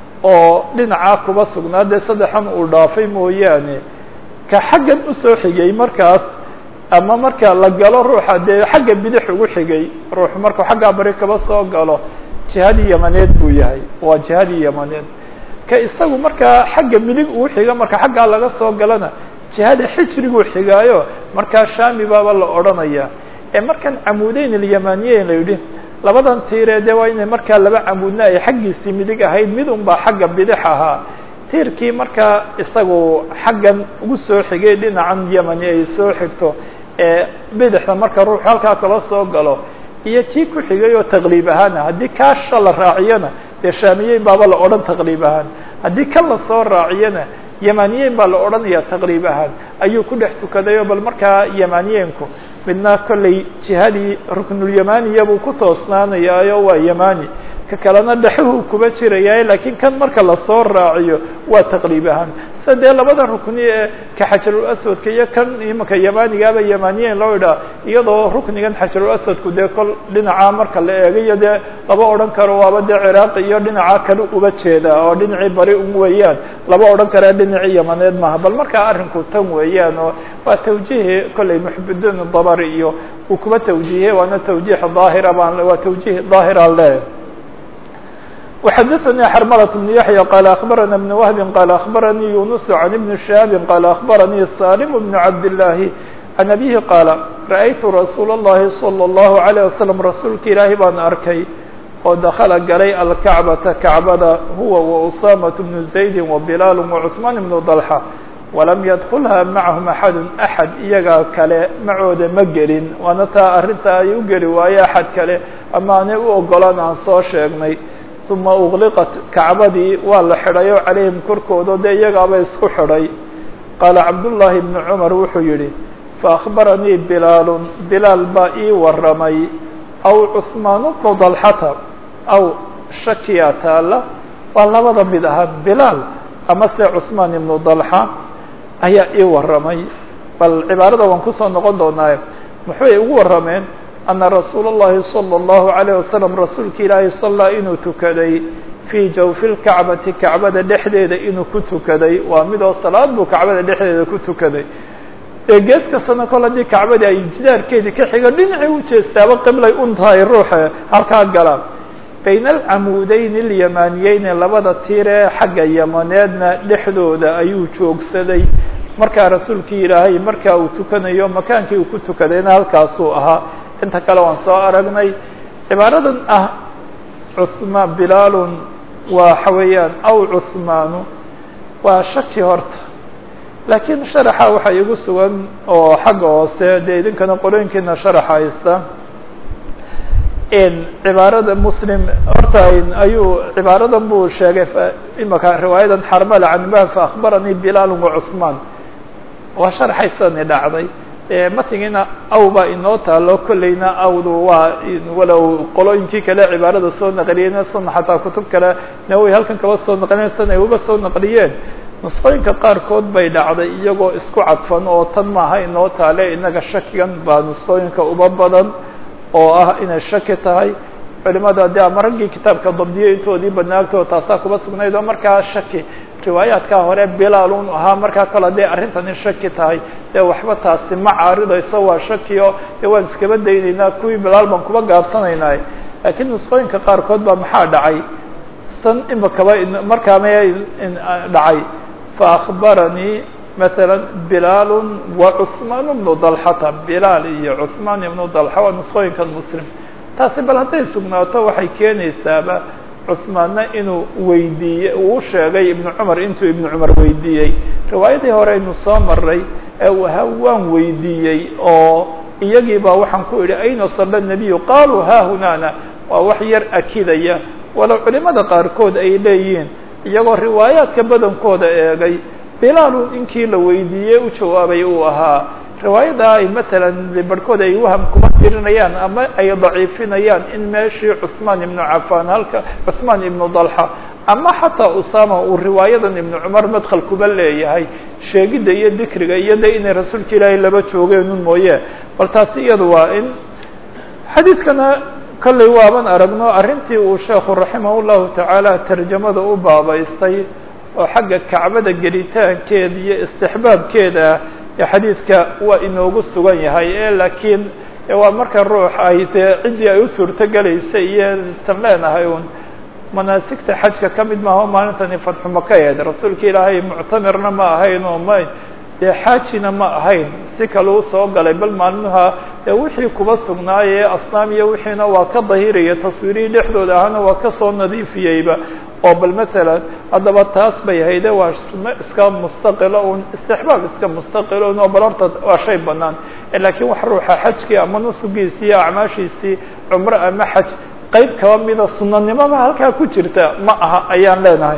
oo dhinacaa kuba sugnaa dee saddexan uu dhaafay mooyaane ka xaggan usoo xigay markaas ama marka la galo ruuxa dee xagga bidix ugu xigay ruuxu markuu xaggaa bari kaba soo galo jihadii yamaneed buu yahay waa jihadii yamaneed ka isagu markaa xagga midig uu xiga marka xaggaa laga soo galana jihada xijriguu xigaayo markaa shami baaba la odhanaya ee markan camuudeyn alyamaniyeyn la yidhi labadan tiiree dee waa inay markaa laba camuudna ay xaggiisii midig ahayd mid un baa xagga bidix ahaa tiirkii markaa isagu xaggan ugu soo xigay dhinacan yemani ay soo xigto ee bidixda marka ruuxu halkaa kala soo galo iyo kii ku xigay oo taqliib ahaana haddii kaasha la raaciyana dee shaamiyeyn baaba la odhan taqliib ahaan haddii kan la soo raaciyana yamaniyeyn baa la odhanaya taqriib ahaan ayuu ku dhex tukadayo bal markaa yamaniyeynku midna kolley jihadii ruknulyamaniya buu ku toosnaanayaayo waa yamani ka kalena dhexuhu kuba jiraya laakiin kan marka lasoo raaciyo waa taqriib ahaan sida dee labada rukni ee ka xajarul aswadka iyo kan imanka yamanigaaba yamaniyeyn loo idhaa iyadoo ruknigan xajarul aswadku dee kol dhinacaa marka la eegayo dee laba odhan karo waaba dee ciraaqi iyo dhinacaa kale uba jeeda oo dhinacii bari un weeyaan laba odhan kara dhinacii yamaneed maaha bal markaa arrinku tan weeyaan oo waa tawjihi kolley muxibudin dabari iyo uu kuba tawjiihe waana tawjiih daahira baan waa tawjiih daahiraan leeyahay وxdثnي xرmلة بن يحيى قال أخبرنا بن وهب قال أخبرني يونس عن بن شهاب قال أخبرني سالم بن عبد الله عن أبيه قال رأيت رsuuل اللhi صلى الله عليه وسلم رasuulka ilaahi baan arkay oo دkلa galay الكعبةa كعبada huwa وأسامة بن زaيد وبلال وعثمان بن ضلحة وlم ydخلha معهم أحad أحad iyagaa kale macooda ma gelin waana taa arinta ay u geli waaye أحad kale ama aanay u ogolan aan soo sheegnay uma ugliqat kacbadii waa la xidhayo calayhim korkooda dee iyagaaba isku xidhay qaala cabdullaahi bnu cumar wuxuu yidhi faakbaranii bilaalun bilaal baa ii waramay aw cusmaan bnu dalxata aw shakiya taalla waa labada mid ahaa bilaal ama se cusmaan ibnu dalxa ayaa ii waramay bal cibaarada waan kusoo noqon doonaaye muxuay ugu warameen ana rasuula اllahi salى اllahu عalيه wasalam rasuulka ilaahay sallaa inuu tukaday fii jawfi lkacbati kacbada dhexdeeda inuu ku tukaday waa midoo salaad buu kacbada dhexdeeda ku tukaday ee gees kastana kol haddii kacbadii ay jidaarkeedii ka xigo dhinacii u jeestaaba qiblay un tahay ruuxa halkaa galaan bayna alcamuudeyn اlyamaniyeyni labada tiir ee xagga yamaneedna dhexdooda ayuu joogsaday markaa rasuulkii ilaahay markaa uu tukanayo makaankii uu ku tukadayna halkaasuu ahaa inta kale waan soo aragnay cibaaradan ah cusmaan bilaalun waxa weeyaan aw cusmaanu waa shaki horta laakiin sharaxa waxaa igu sugan oo xagga hoose dee idinkana qolooyinkiina sharaxa haysta cibaarada muslim horta ayuu cibaaradan buu sheegay imaka riwaayadan xarmala canba faakbaranii bilaal wacusmaan waa sharaxaysadani dhacday matigina aw baa inoo taalo kolleyna awdu waa walow qolooyinkii kale cibaarada soo naqliyeen sana xataa kutub kale naway halkan kaba soo naqliyeen sana ay uba soo naqliyeen nusqooyinka qaarkood bay dhacday iyagoo isku cadfan oo tan maaha inoo taale inaga shakigan baa nusqooyinka uba badan oo ah inay shaki tahay culimada de ama raggii kitaabka dabdiyey intoodii banaagtoo taasaa kuba sugnayd oo markaa shaki riwaayaadkaa hore bilaalun ahaa markaa kale hadday arrintani shaki tahay dee waxba taasi ma caaridayso waa shaki o dee waan iskaba daynaynaa kuwii bilaal baan kuba gaabsanaynaa laakiin nusqooyinka qaarkood baa maxaa dhacay san imakaba markaa ma dhacay faakbaranii maala bilaal wa cusmaan bnu dalxata bilaal iyo cusmaan ibnu dalxa waa nusqooyinkan muslim taasi bal hadday sugnaato waxay keenaysaaba cusmaanna inuu weydiiyey uu sheegay ibnu cumar intuu ibnu cumar weydiiyey riwaayadii hore aynu soo maray ee uu ahaa waan weydiiyey oo iyagii baa waxaan ku idhi ayna sala nabiyu qaaluu haahunana waa wax yar akidaya walow culimada qaarkood ay leeyihiin iyagoo riwaayaadka badankooda eegay bilaalu inkii la weydiiyey u jawaabay uu ahaa riwaayada ay matalan barhkood ay waham kuma tirinayaan ama ay daciifinayaan in meeshii cuثmaan ibnu cafaan halka cuثmaan ibnu dalxa ama xataa usama uu riwaayadan ibnu cumar madkhal kuba leeyahay sheegidda iyo dikriga iyo de inay rasuulka ilaahay laba joogeenun mooye bal taasi iyadu waa in xadiidkana kollay waaban aragno arrintii uu sheekhu raximah llahu tacaala tarjamada u baabaystay oo xagga kacbada gelitaankeeda iyo istixbaabkeeda ee xadiidka waa inoogu sugan yahay e laakiin waa marka ruux ay dee ciddii ay u suurto gelaysa iyo tan leenahay un manaasigta xajka ka mid maaha maalintani fatxu maka ahayd rasuulka ilaahay muctamirna ma ahayn oo ma dee xaajina ma ahayn si kale u soo galay bal maalmaha dee wixii kuba sugnaayee asnaam iyo wixiina waa ka dahiraya taswiirihii dhexdooda ahana waa kasoo nadiifiyeyba oo bal matalan haddaba taas bay hayde waa suno iska mustaqilo un istixbaab iska mustaqilo un oo bal horta waa shay banaan laakiin wax ruuxa xajkii ama nusugiisii iyo acmaashiisii cumro ama xaj qayb kaba mida sunanimada halkaa ku jirta ma aha ayaan leenahay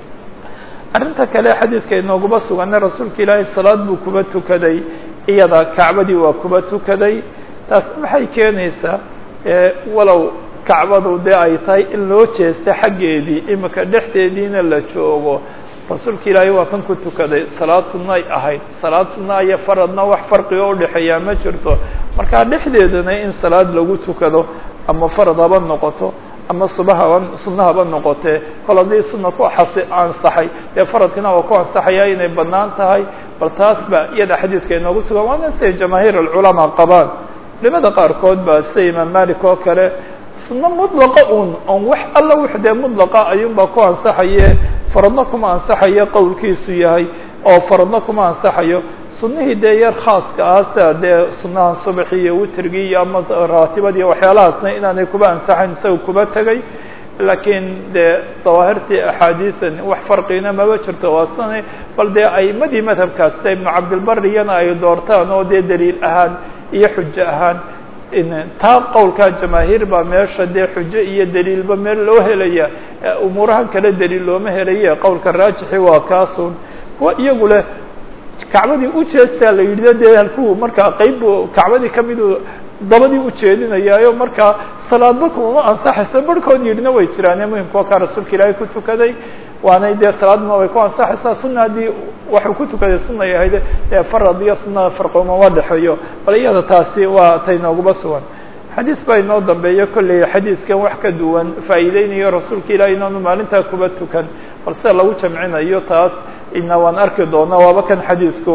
arrinta kale xadiidka inooguma sugana rasuulka ilaahay salaad buu kuba tukaday iyada kacbadii waa kuba tukaday taas maxay keenaysaa walow kacbadu dee ay tahay in loo jeesta xaggeedii imika dhexdeediina la joogo rasuulka ilaahay waa kan ku tukaday salaad sunay ahayd salaad sunna iyo faradna wax farqiga udhexeeyaa ma jirto markaa dhexdeedana in salaad lagu tukado ama farad haba noqoto ama subahaba sunna haba noqotee kol haddii sunna ku xasi ansaxay dee faradkina waa ku ansaxaya inay banaan tahay bal taas ba iyada xadiidka inoogu sugan waana siday jamaahiir alculamaa qabaan culimada qaarkood ba sida imaam malik oo kale sunno mudlaqa un on wax alla wux dee mudlaqa ayuunbaa ku ansaxaye faradna kuma ansaxayo qowlkiisu yahay oo faradna kuma ansaxayo sunihii dee yar khaaska ah sida dee sunahan subaxi iyo witrigii iyo ama raatibadii waxyaalahaasna inaanay kuba ansaxayn isaga kuba tegay laakiin dee dawaahirtii axaadiisan wax farqina maba jirto waasana bal dee aimadii madhabkaas sida ibnu cabdilbariyana ay doortaan oo dee daliil ahaan iyo xujo ahaan taa qowlkaa jamaahiir baa meesha dee xujo iyo daliilba meel loo helaya umuurahan kale daliil looma helaye qowlka raajixi waa kaasun kuwa iyagu leh kacbadii ujeestaa la yidhi dee halkuu markaa qeyb kacbadii kamidu dabadii ujeedinayaayo markaa salaadba kumama ansaxayso barhkood yidhina way jiraane muhimka kaa rasuulka ilaahay ku tukaday waanay dee salaadna way ku ansaxaysaa sunna haddii waxuu ku tukaday sunay ahayd dee farad iyo sunada farqumama dhexeeyo bal iyada taasi waa tay nooguba sugan xadiis baa inoo dambeeyo kolley xadiiskan wax ka duwan faa'iideynayo rasuulka ilahi inaanu maalintaa kuba tukan bal sida lagu jamcinayo taas ina waan arki doonaa waaba kan xadiisku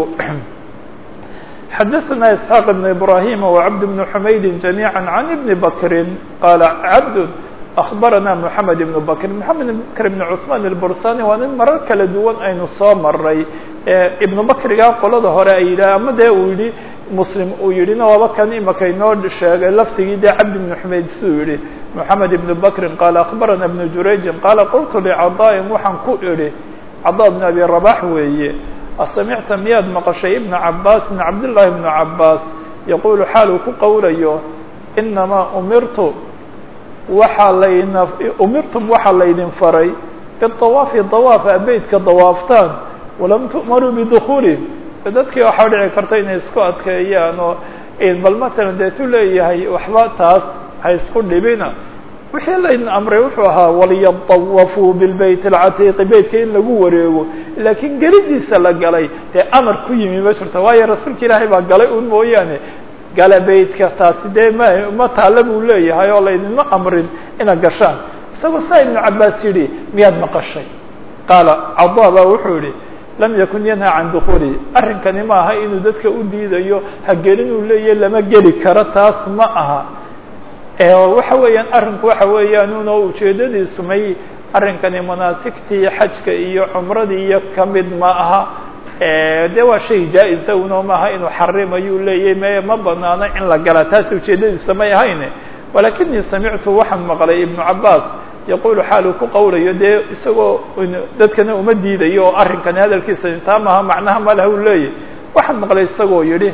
xadaثna isxaaq بn ibrahim وcabd بn xumayd جamيعا عan ibn bakri qala cabd أخbarana mحamed ibn bakr mحamed ibn bakr ibn cثman الbursani waa nin marar kala duwan aynu soo maray ibnu bakriga qolada hore ay yidhah ama dee uu yihi muslim uu yidhina waaba kan imaka inoo sheegay laftigii dee cabd ibn xumayd siduu yihi mحamed ibn bakri qala أخbarana ibn jurayji qala qultu lcadاءin waxaan ku idhi cada bn abi rabax weeye asamicta miyaad maqashay ibna cabaas ibn cabdillaahi ibnu cabaas yaquulu xaal uu ku qowlayo inamaa umirtu waxaa layna umirtum waxaa laydin faray biawaafi dawaafa beytka dawaaftaan walam tu'maruu bidukuuli dadkii waxaa dhici karta inay isku adkeeyaan oo bal matalan deetu leeyahay waxba taas ha isku dhibina wixii laydin amray wuxuu ahaa waliyadawafuu bilbayt alcatiiqi beytka in lagu wareego laakiin gelidiisa la galay dee amar ku yimi ma jirto waayo rasuulka ilaahay baa galay un mooyaane gala beytka taasi dee ma ma taalla buu leeyahay oo laydinma amrin inaad gashaan isagoo saa ibnu cabaas yidhi miyaad maqashay qaala cadaa baa wuxuu yihi lam yakun yanha can dukuuli arrinkani ma aha inuu dadka u diidayo ha gelinuu leeyahy lama geli karo taas ma aha waxa weeyaan arrinku waxa weeyaan un oo ujeedadiisu may arrinkani manaasigtii xajka iyo cumradii iyo kamid ma aha de waa shay jaa-isa uno maaha inuu xarimayuu leeyahy me ma banaano in la gala taas ujeedadiisa may ahayn walakinii samictu waxaan maqlay ibnu cabaas yaqulu xaaluu ku qowlayo dee isagoo dadkana uma diidayo oo arrinkani hadalkiisa taa maaha macnaha malaha u leeyahy waxaan maqlay isagoo yidhi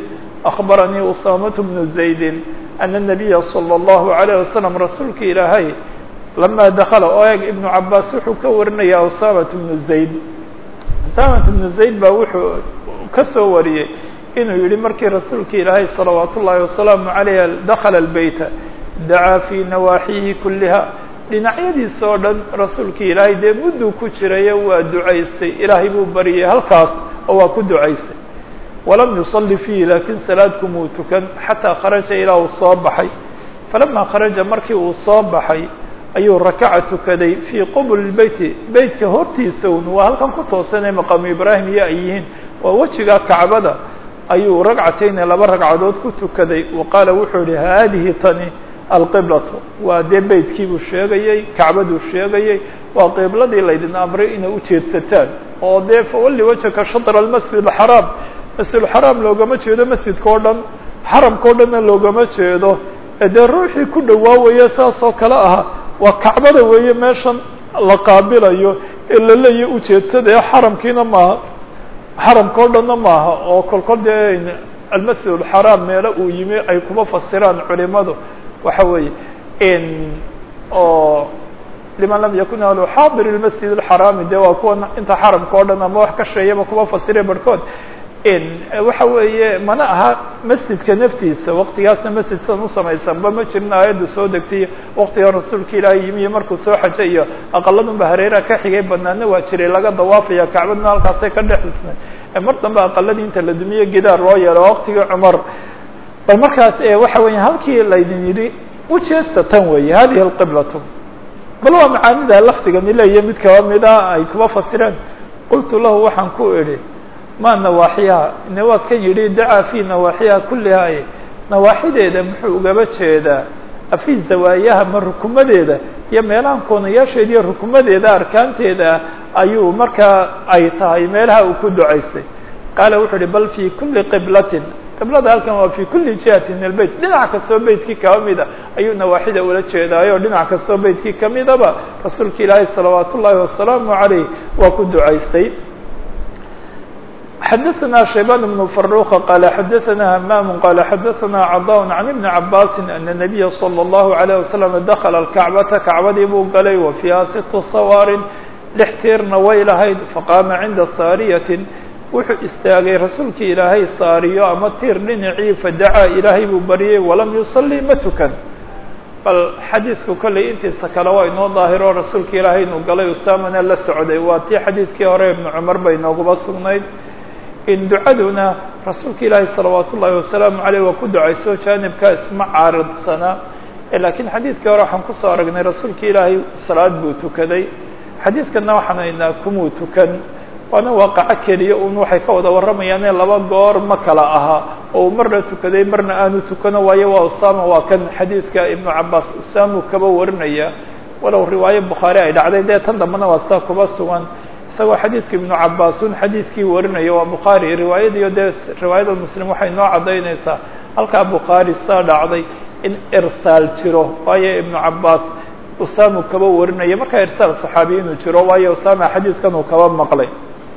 أخbaranii usaamaة بnu زaydi أna النabiya slى الlahu عalيه waslم rasuulka ilaahay lama dakla oo eeg ibnu cabaas wuxuu ka warinaya usaamaة بnu zayd usaamaة بnu zayd baa wuxuu ka soo wariyey inuu yihi markii rasuulka ilaahay salawaat ullaahi wasalaamu عalayh dakla الbeyta dacaa fii nawaaxihi kuliha dhinacyadiisa oo dhan rasuulka ilaahay dee mudduu ku jirayo waa ducaystay ilaahay buu baryay halkaas oo waa ku ducaystay walam yusalli fiihi laakiin salaadkumuu tukan xataa kharaja ilaa uu soo baxay falamaa kharaja markii uu soo baxay ayuu rakaca tukaday fii qubuli beyti beytka hortiisa un waa halkan ku toosanee maqaamu ibraahim iyo ay yihiin waa wejiga kacbada ayuu ragcatayni laba ragcadood ku tukaday wa qaala wuxuu yihi haadihi tani alqiblatu waa dee beytkii buu sheegayey kacbaduu sheegayey waa qibladii laydin amray inay ujeedsataan oo dee fawalli wajhaka shadr almasjid alxaraam masjidulxaraam loogama jeedo masjidka o dhan xaramka o dhanna loogama jeedo dee ruuxii ku dhawaawaya saas oo kale aha waa kacbada weeye meeshan la qaabilayo ee laleeya ujeedsada ee xaramkiina maaha xaramka o dhanna maaha oo kolkol dee almasjid alxaraam meelo uu yimi ay kuma fasiraan culimadu waxa weeye oo liman lam yakun ahlu xaadir اlmasjid اlxaraami de waa kuwa inta xaramka o dhan ama wax ka sheeyaba kuma fasire barhkood waxa weeye mana aha masjidka naftiisa waqtigaasna masjid sidan usamaysanba ma jirin aayaddu soo degtay waqtiga rasuulka ilaahay yimi iyo markuu soo xajay iyo aqaladunba hareeraha ka xigay banaana waa jiray laga dawaafaya kacbadna halkaasay ka dhexisnay mar dambe aqaladii inta la dumiye gidaar loo yeelo waqtigii cumar bal markaas waxa weya halkii laydin yidhi ujeesta tan weeye hadihi alqiblatu bal waa macaanida lafdigani leeya mid kaba mida ay kuma fasireen qultu lahu waxaan ku idhi ma nawaaxiyaha ine waa kan yidhi dacaa fi nawaaxiyaha kuliha nawaaxideeda muxuu ugaba jeedaa afi zawaayaha ma rukumadeeda iyo meelahan koonayaasheeda iyo rukumadeeda arkaanteeda ayuu markaa ay tahay meelaha uu ku ducaystay qaala wuxuu uhi bal fi kuli qiblatin qiblada halkan waa fi kuli jihati min albeyt dhinac kastoo beytkii kaba mida ayuu nawaaxida ula jeedaayo dhinac kastoo beytkii kamidaba rasuulka ilaahay salawaat ullaahi wasalaamu عalayh waa ku ducaystay xadaثna shaybان بن فaruqa qala xadaثna hmam qala xadaثna caضاء عan iبni cabasi ana النabiya slى الlahu عalيه waslم dakla الkacbata kacbadii buu galay wa fiiha situ sawaarin lix tiirna way lahayd faqaama cinda saariyatin wuxuu istaagay rasuulkii ilaahay saariyo ama tiir dhinacii fadacaa ilaahay buu baryay walam yusalli ma tukan bal xadiidku kollay intiisa kale waa inoo daahiro rasuulka ilaahay inuu galay usaamana la socday waa tii xadiidkii hore ibnu cumar bay inooguma sugnayd in ducaduna rasuulka ilaahay salawaat ullaahi wasalaamu caleyh waa ku ducayso jaanibka isma caaridsanaa laakiin xadiidkii hore waxaan kusoo aragnay rasuulka ilaahay salaad buu tukaday xadiidkanna waxaan haynaa kumuu tukan waana waaqaco keliya un waxay ka wada warramayaane laba goor ma kala aha oo uu marna tukaday marna aanu tukano waayo waa usaama waa kan xadiidka ibnu cabaas usaamu kaba warinaya walow riwaayo bukhaari ay dhacday dee tan dambena waa saa kuba sugan isagoo xadiidka ibnu cabaas un xadiidkii warinaya waa bukhaari riwaayadiiyo dee riwaayada muslim waxay noo caddaynaysaa halkaa bukhaari saa dhacday in irsaal jiro waayo ibnu cabaas usaamu kaba warinaya markaa irsaal saxaabiya inuu jiro waayo usaama xadiidkan uu kaba maqlay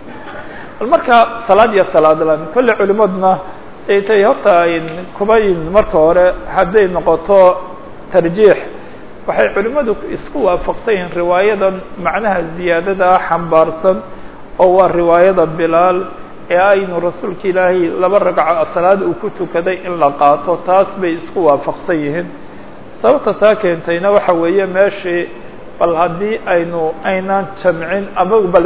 marka salaad iyo salaad lan kolle culimaduna ay tay horta kubayn marka hore hadday noqoto tarjiix waxay culimadu isku waafaqsan yihiin riwaayadan macnaha ziyaadada xambaarsan oo waa riwaayada bilaal ee aynu rasuulka ilaahay laba ragco salaad uu ku tukaday in la qaato taas bay isku waafaqsan yihiin sababta taa keentayna waxa weeye meeshii bal haddii aynu aynaan jamcin ama bal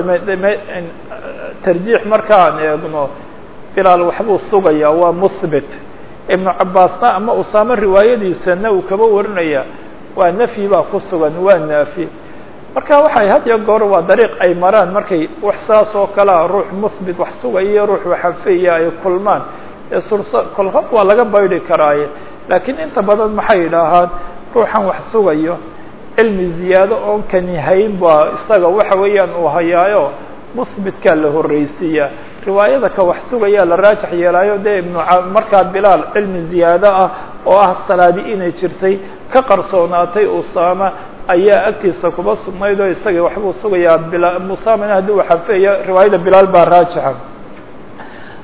tarjiix markaan eegno bilaal waxbuu sugaya waa muhbit ibnu cabaasna ama usaame riwaayadiisana uu kaba warinaya waa nafyi baa ku sugan waa naafi marka waxay had iyo goor waa dariiq ay maraan markay wax saas oo kalea ruux muhbit wax sugaya iyo ruux waxafeya ay kulmaan ee sursa kolhab waa laga baydhi karaaye laakiin inta badan maxay yidhaahaan ruuxan wax sugayo cilmi ziyaado oon kani hayn baa isaga waxa weeyaan uu hayaayo muhbitkaa la horreysiiya riwaayada ka wax sugayaa la raajax yeelaayo dee ibnu markaa bilaal cilmi ziyaado ah oo ah salaadi inay jirtay ka qarsoonaatay usaama ayaa agtiisa kuba sugnayd oo isagii waxbuu sugayaa bila usaamana haddii uu xafeeya riwaayada bilaal baa raajixa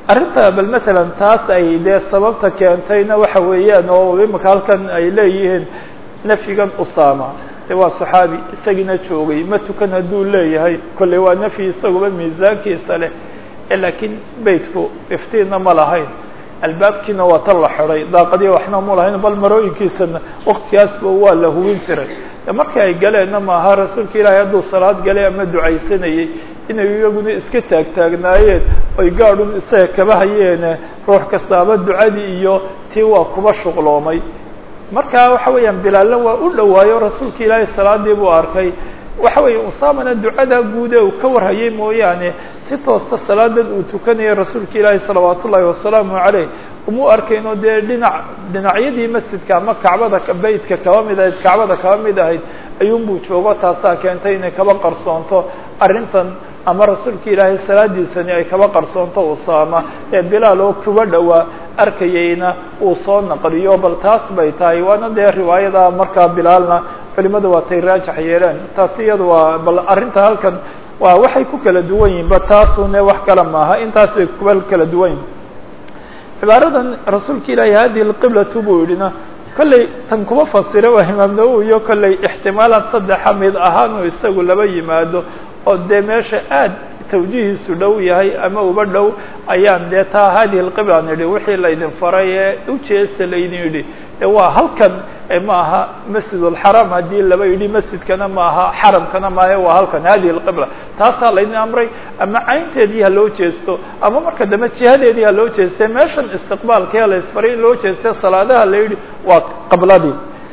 arrinta bal matalan taas ay dee sababta keentayna waxa weeyaan oo imika halkan ay leeyihiin nafyigan usama de waa saxaabi isagiina joogay ma tukan hadduu leeyahay kolley waa nafyi isaguba miisaankiisa leh laakiin beytku iftiinna ma lahayn albaabkiina waa tan la xiday daaqadiya waxna mu lahayn bal marooyinkiisana waktigaasba waa la hubin jiray markii ay galeenna maaha rasuulka ilaahay hadduu salaad galay ama ducaysanayey inay iyaguna iska taagtaagnaayeen oy gaadhun isaga kaba hayeene ruux kastaaba ducadii iyo tii waa kuba shuqloomay marka waxa weeyaan bilaalna waa u dhowaayo rasuulka ilaahay salaadii buu arkay waxa weeye usamana ducada guud ee uu ka warhayay mooyaane si toosta salaadan uu tukanaya rasuulka ilaahi salawaat ullaahi wasalaamu caleyh uma arkayno dee dhinac dhinacyadii masjidka ama kacbada beytka kaba mid ahayd kacbada kaba mid ahayd ayuunbuu joogo taasaa keentay inay kaba qarsoonto arrintan ama rasuulka ilaahay salaadiisani ay kaba qarsoonto usaama ee bilaal oo kuba dhowaa arkayeyna uu soo naqliyo bal taas bay tahay waana dee riwaayada markaa bilaalna culimada waa tay raajax yeeleen taasi iyada waa bal arrinta halkan waa waxay ku kala duwan yihin ba taasune wax kale maaha intaas bay kuba kala duwan yihin cibaaradan rasuulka ilaahi hadihi lqiblatu buu yidhina kolley tan kuma fasira waa imaam nawowi iyo kolley ixtimaalan saddexa mid ahaanuu isagu laba yimaado oo dee meesha aad tawjihiisu dhow yahay ama uba dhow ayaan dee taa hadihi lqibla nidhi wixii laydin faray ee ujeesta laydin yidhi e waa halkan ma aha masjid اlxaram haddii laba yidhi masjidkana ma aha xaramkana maahe waa halkan hadihi اlqibla taasaa laydin amray ama caynteedii ha loo jeesto ama marka dambe jihadeedii ha loo jeeste meeshan istiqbaalkee la isfaray in loo jeeste salaadaha la yidhi waa qibladii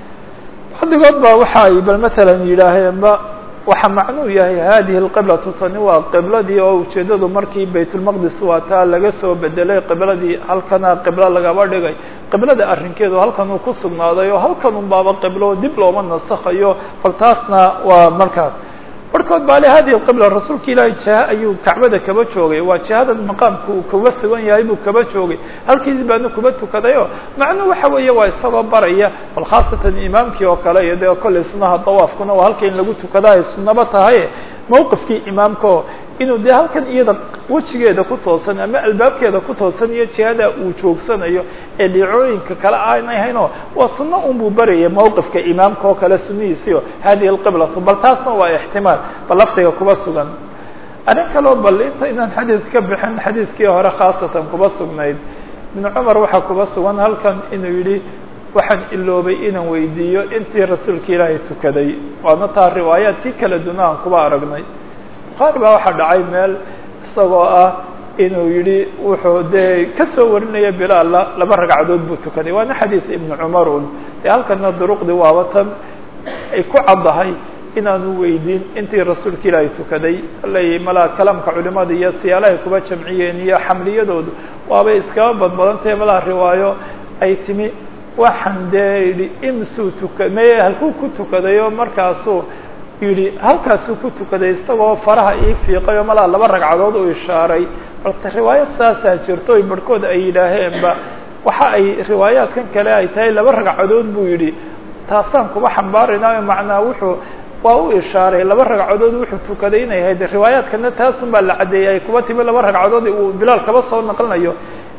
bacdigood ba waxa ay bal matalan yidhaaheenba waxa macnuu yahay hadihi اlqiblatu tani waa qibladii oo ujeedadu markii baytulmaqdis waa taa laga soo bedelay qibladii halkana qiblo lagaba dhigay qiblada arrinkeedu halkan uu ku sugnaaday oo halkan un baaba qiblo dib looma nasakhayo bal taasna waa markaas barhkood baa le hadihi qibla rasuulka ilaahay jiha ayuu kacbada kaba joogay waa jihadan maqaamka uu kuga sugan yahay buu kaba joogay halkiisi baana kuba tukadayo macnuu waxa weeye waa isagoo baraya bal khaasatan imaamkii oo kale iyo dee kolley sunaha dawaafkuna waa halka in lagu tukada ay sunaba tahay mawqifkii imaamkao inuu dee halkan iyada wejigeeda ku toosan ama albaabkeeda ku toosan iyo jihada uu joogsanayo ee dhicooyinka kale aanay haynoo waa sunno un buu baraya mawqifka imaamka oo kale sunnihiisiio hadihi alqiblatu bal taasna waa ixtimaal bal lafdiga kuba sugan arrin kaloo bal inta inaan xadiid ka bixin xadiidkii hore khaasatan kuba sugnayd ibnu cumar waxaa kuba sugan halkan inuu yidhi waxaan iloobay inaan weydiiyo intii rasuulka ilaahay tukaday waana taa riwaayaadkii kala duna aan kuba aragnay bukhaari baa waxaa dhacay meel isagoo ah inuu yidhi wuxuu dee ka soo warinaya bilaalla laba ragcadood buu tukaday waana xadiid ibnu cumar un dee halkana duruqdii waaba tan ay ku caddahay inaanu weydiin intii rasuulka ilaahay tukaday aley malaa kalaamka culimada iyo siyaalahay kuba jamciyeen iyo xamliyadoodu waabay iskaba badbadantahe malaa riwaayo ay timi waxaan dee yidhi imsuu tuka me halkuu ku tukaday oo markaasuu yidhi halkaasuu ku tukaday isagoo faraha ii fiiqay oo malaa laba ragcadood u ishaaray balse riwaayad saasaa jirto oy barhkood ay yidhaaheenba waxa ay riwaayaadkan kale ay tahay laba ragcadood buu yidhi taasaan kuba xambaaraynayo macnaa wuxuu waa u ishaaray laba ragcadood wuxuu tukaday inay ahayd riwaayaadkana taasun baa la caddeeyay ay kuba timi laba ragcadood uu bilaal kaba soo naqlinayo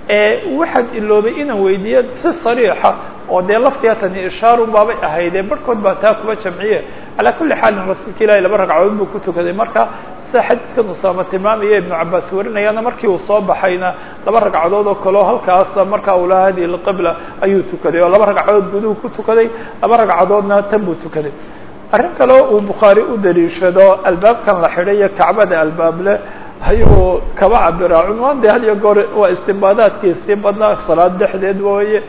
waxaad iloobay inaan weydiiyo si sariixa oo dee laftiga tani ishaarun baabay ahaydee barhkood baa taa kuba jamciye calaa kulli xaalin rasuulka ilaahi laba ragcadood buu ku tukaday marka sida xadiidkan usaama tilmaamaya ibnu cabaas warinayana markii uu soo baxayna laba ragcadood oo kaleo halkaasa markaa uu laha hadihi lqibla ayuu tukaday oo laba ragcadood guduhu ku tukaday laba ragcadoodna tan buu tukaday arrin kaleo uu bukhaari u daliishado albaabkan la xidhay iyo kacbada albaableh ayuu kaba cabiraa cunwaan de had iyo goor waa istimbaadaadkiisii badnaa salaad dhexdeed wooye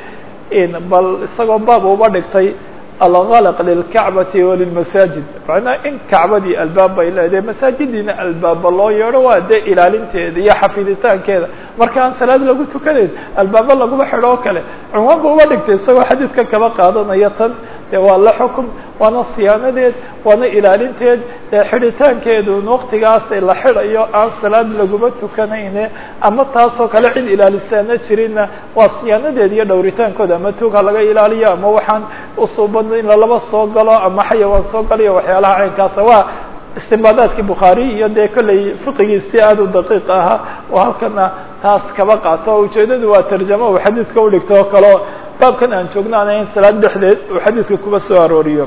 bal isagoo baab uba dhigtay algalq lilkacbati walilmasaajid macnaa in kacbadii albaab bay leedahay masaajidiina albaaba loo yeedho waa dee ilaalinteeda iyo xafiditaankeeda marka aan salaad lagu tukanayn albaaba laguma xidho oo kale cunwaan ba uba dhigtay isagoo xadiidkan kaba qaadanaya tan dee waa la xukum waana siyaanadeed waana ilaalinteed dee xidhitaankeedu waktigaas la xidhayo aan salaad laguma tukanayne ama taasoo kale cid ilaalisaana jirinna waa siyaanadeed iyo dhowritaankooda ama tuug ha laga ilaaliyo ama waxaan usuuban in lalaba soo galo ama xayawaan soo galo iyo waxyaalaha caynkaasa waa istimbaadaadkii bukhaari iyo dee kolley fiqigiisi aada u daqiiq ahaa oo halkana taas kaba qaato o ujeedadu waa tarjamo uu xadiidka udhigto oo kaleo baabkan aan joogno aan ahayn salaad dhexdeed uu xadiidka kuba soo arooriyo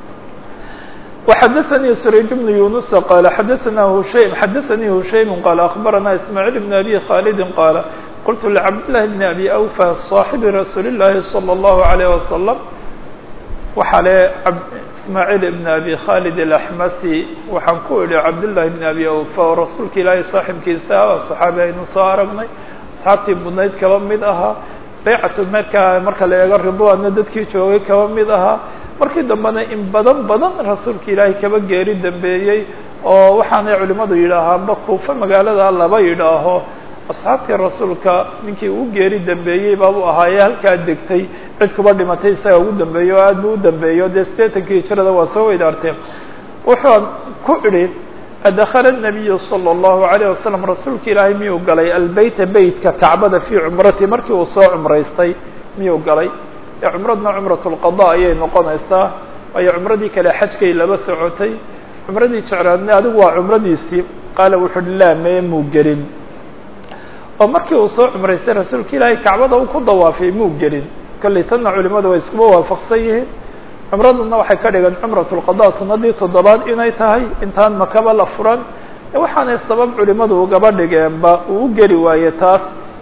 وxdثnي سريج بن يuنس qال xdثna هشيم xdثnي هشيم qال أخبرنا إسماعيل بن أبي خالد qال قلت لcبدالله بن أبي أوفى صاaحب رsuuل اللhi صلى الله عليه وسلم waxa le إسماعيل بن أبي khالد الأحمسي waxaan ku idhi cبداللahi بن أبي أوفى oo rasuulka ilaahay صاaxiبkiisa صحaabi aynu soo aragnay أصxaabtii budnayd kaba mid ahaa baycatu markaa marka la eego ridwaanna dadkii joogay kaba mid ahaa markii dambena in badan badan rasuulka ilaahay kaba geeri dambeeyey oo waxaanay culimmadu yidhaahaanba kuufa magaalada laba yidhaaho asxaabtii rasuulka ninkii uu geeri dambeeyey baabuu ahaayee halkaa degtay cid kuba dhimatay isaga ugu dambeeyo oo aad buu u dambeeyo dee sideetankii hijrada waa soo weydaartee wuxuu ku idhi adakala الnabiyu salى الlahu عalيه wasalam rasuulka ilaahay miyuu galay albeyta beytka kacbada fii cumrati markii uu soo cumraystay miyuu galay cumradna cumrat اlqada ayay noqonaysaa waayo cumradii kale xajkay laba socotay cumradii jecraadna adigu waa cumradiisii qaala wuxuu laa mee muu gelin oo markii uu soo cumraystay rasuulka ilaahay kacbada uu ku dawaafay muu gelin kolley tanna culimadu way iskuba waafaqsan yihiin cumraduna waxay ka dhigan cumrat اlqada sanadii toddobaad inay tahay intaan makaba la furan waxaanay sabab culimadu ugaba dhigeenba uu u geli waaye taas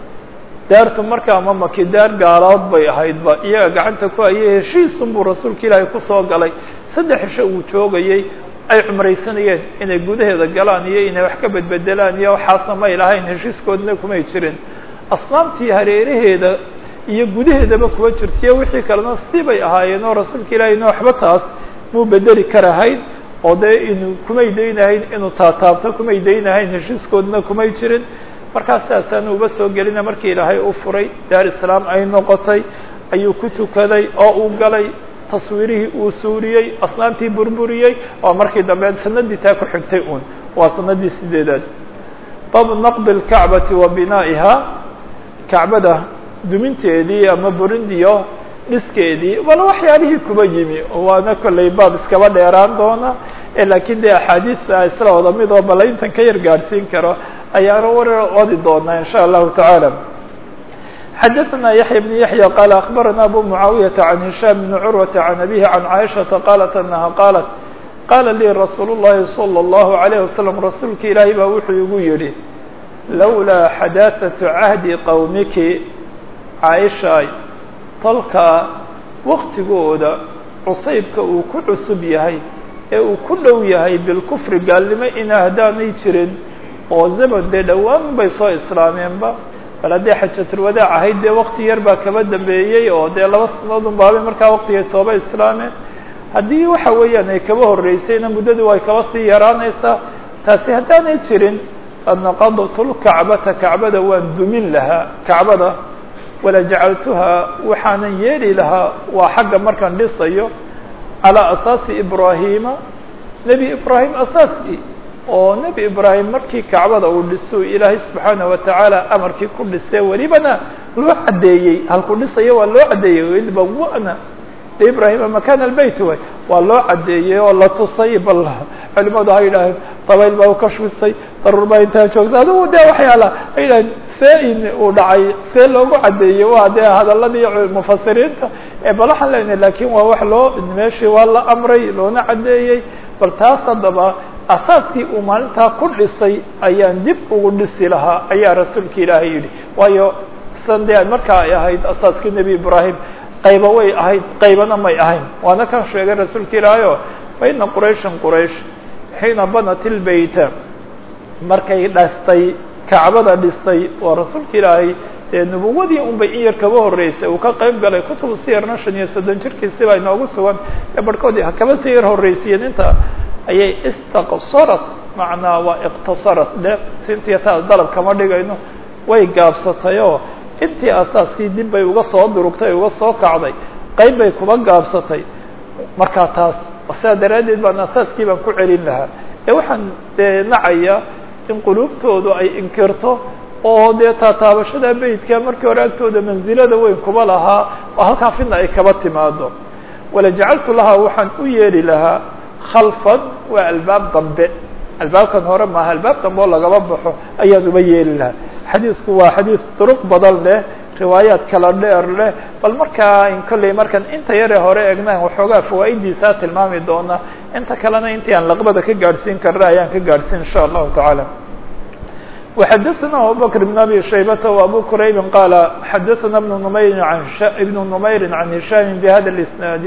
daartu markaa ma maki daar gaalood bay ahaydba iyaga gacanta ku hayay heshiisun buu rasuulka ilaahay kusoo galay saddex cisho uu joogayey ay cumraysanayeen inay gudaheeda galaan iyo inay wax ka bedbedelaan iyo waxaasna may lahayn heshiiskoodna kumay jirin asnaamtii hareeraheeda iyo gudaheedaba kuwa jirtaiyo wixii kalena sidii bay ahaayeen oo rasuulka ilaahayna waxba taas muu bedeli karahayn oo dee inu kumay daynahayn inuu taataabto kumay daynahayn heshiiskoodna kumay jirin markaas saasaan uba soo gelina markii ilaahay u furay daar islaam ay noqotay ayuu ku tukaday oo uu galay taswiirihii uu suuriyey asnaamtii burburiyey oo markii dambe sanadii taa ku xigtay un waa sanadii sideedaad baabu naqdi اlkacbati wa binaa'iha kacbada duminteedii ama burindiyo dhiskeedii wala waxyaalihii kuba yimi waana kolley baab iskaba dheeraan doona laakiin dee axaadiista isla wada mid oo bala intan ka yar gaadhsiin karo ayaana war wadi doonaa in sha allahu tacaala xadaثna yaحya بن yaحyى qال أخbarana abu mعaawiyaةa عan هisham بn curwaةa عan abihi عan caiشhaةa qalat anaha qaalat qala lii rasuul الlahi slى الlahu عalيه waslم rasuulka ilaahay baa wuxuu igu yihi lawlaa xadaaثaةu cahdi qowmiki caaishaay tolka waktigooda cusaybka uu ku cusub yahay ee uu ku dhow yahay bilkufri gaalnimo ina haddaanay jirin oo zaman dee dhowaan bay soo islaameenba bal haddii xajatulwadaac ahayd dee wakti yar baa kaba dambeeyey oo dee laba sanadoodun baabay markaa waktigay sooba islaameen haddii waxa weeyaan ay kaba horreysayna muddadu way kaba sii yaraanaysaa taasi haddaanay jirin adnaqadtulkacbata kacbada waan dumin lahaa kacbada wala jacaltuhaa waxaanan yeeli lahaa waa xagga markaan dhisayo calaa asaasi ibraahiima nebi ibraahim asaaskii oo nebi ibraahim markii kacbada uu dhiso ilaahay subxaanaه watacaala amarkii ku dhisee welibana loo caddeeyey halku dhisayo waa loo caddeeyey id bawana ibrahima makan albeyt way waa loo caddeeyey oo la tusay bal culimadu ha yidhaaheen dabayl baa u ka shwisay daruur baa intaa joogsa adigu de waxyaala ha yidhaheen see in uu dhacay see loogu caddeeyey waa dee hadaladii mufasiriinta ee bal waxaan leenahay lakin waa wax loo meeshii waa la amray loona caddeeyey bal taas haddaba asaaskii uu maalintaa ku dhisay ayaan dib ugu dhisi lahaa ayaa rasuulka ilaahay yidhi waayo san dee markaa ay ahayd asaaskii nebi ibraahim qayba way ahayd qaybana may ahayn waana kan sheegay rasuulka ilaahay o fa ina qurayshan quraysh xiina banat ilbeyta markay dhastay kacbada dhistay waa rasuulka ilaahay dee nubuwadii un bay in yar kaba horreysay uu ka qayb galay kutubu siyarna shan iyo soddon jirkiisi baa inoogu sugan ee barhkoodii ha kaba sii yar horreysiyeen inta ayay istaqsarat macnaa waa iqtasarat de sintiya taa dalab kama dhigayno way gaabsatay oo intii asaaskii dib bay uga soo durugtay uga soo kacday qayb bay kuba gaabsatay markaa taas sidaa daraaddeed baan asaaskii baan ku celin lahaa ee waxaan dee nacaya in quluubtoodu ay inkirto oo dee taataabashada beytka markii hore agtooda mansilada weyn kuba lahaa oo halkaa fidna ay kaba timaado wala jacaltu lahaa waxaan u yeeli lahaa khalfan waa albaab dambe albaabkan hore maaha albaab dambe oo lagaba baxo ayaad uba yeeli lahaa xadiisku waa xadiis duruq badan leh riwaayaad kala dheer leh bal markaa in kolley markaan inta yaree hore egnaan waxoogaa fawaa'idiisaa tilmaami doona inta kalena intii aan laqbada ka gaadhsiin karna ayaan ka gaadhsiin insha allahu tacaala وxadثna abubكر بن أbي شhaybة وأbو كرayb qال xadثna بن نmayr بن نmayr عن هiشام بhda الإسناaد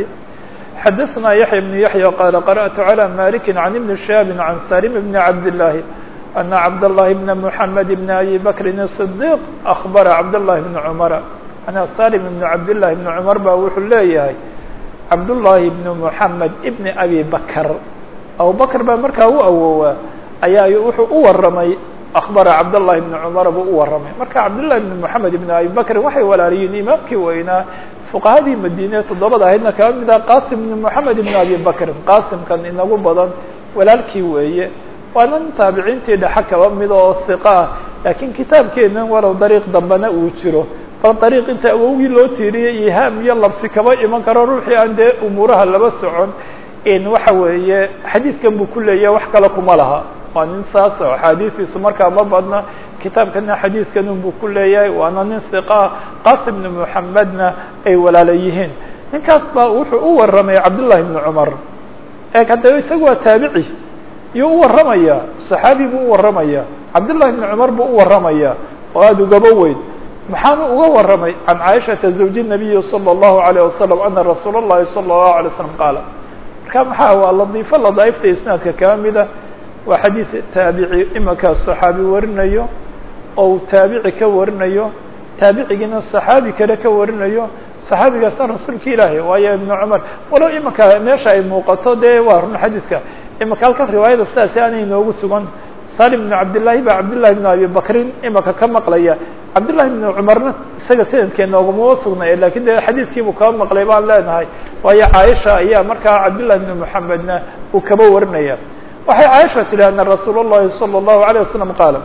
xadثna يحيى بن يحيى qال قرأت على مالك عن بن شهاب عن سالم بن عبد الله أن عبد الله بن محمد بن أبي بكر الصديق أخبر عبد الله بن عمر أن سالم بن عبد الله بن عمر ba wuxuu leeyahay عبد الله بن محمد بن أبي بكر أبو بكر baa markaa u awowaa ayaa wuxuu u waramay أخبر cبداللahi بن cمر buu u waramay marka cبداللahi بن محamed بن أبي بكri waxay walaaliyiin imaamkii weynaa فqahadii madine toddobada ahaydna kaba mid ah qasim بن محamed بن أبي بكri qasimkan inagu badan walaalkii weeye waana nin taabiciintii dhexe kaba mid oo ثiqa ah lakiin kitaabkeenan walow dariiq dambena uu jiro bal dariiq inta awowgii loo tiiriyey ihaam iyo labsi kaba iman karo ruuxii aan dee umuuraha laba socon waxa weeye xadiidkan buu ku leeyahay wax kale kuma laha waa nin saas oo axaadiistiisu markaa ma badna kitaabkana xadiidkan unbuu ku leeyahay waana nin hiqaa qasim bn muxamedna ay walaala yihiin ninkaas baa wuxuu u waramay cabdullahi bni cumar eeg haddaba isaga waa taabici iyuu u waramaya saxaabi buu u waramaya cabdullahi bni cumar buu u waramaya oo aada ugaba weyn maxaanu uga waramay can caaishata zawji nabiyi salى اllahu alayه wasalam ana rasuula اllahi salى اllahu alay slam qaala marka maxaa waa ladiifo ladaaifta isnaadka kaba mida waa xadiid taabici imankaa صaxaabi warinayo oo uu taabici ka warinayo taabicigiina صaxaabi kale ka warinayo صaxaabigaasna rasuulka ilaahi waayo ibn cumar walow imanka meesha ay muuqato dee waa run xadiidka imanka halkan riwaayada sidaasi aanay inoogu sugan salim bn cabdillaahi ba cabdillahi bn abi bakrin imanka ka maqlaya cabdillahi bn cumarna isaga sanadkeena ogama sugnay lakin de xadiidkiibuu kaba maqlay baan leenahay waayo caaisha ayaa markaa cabdillahi bn muxamedna uu kaba warinaya waxay caaisha tihi ana rasuul اllahi salى الlahu عalيه wasalam qaala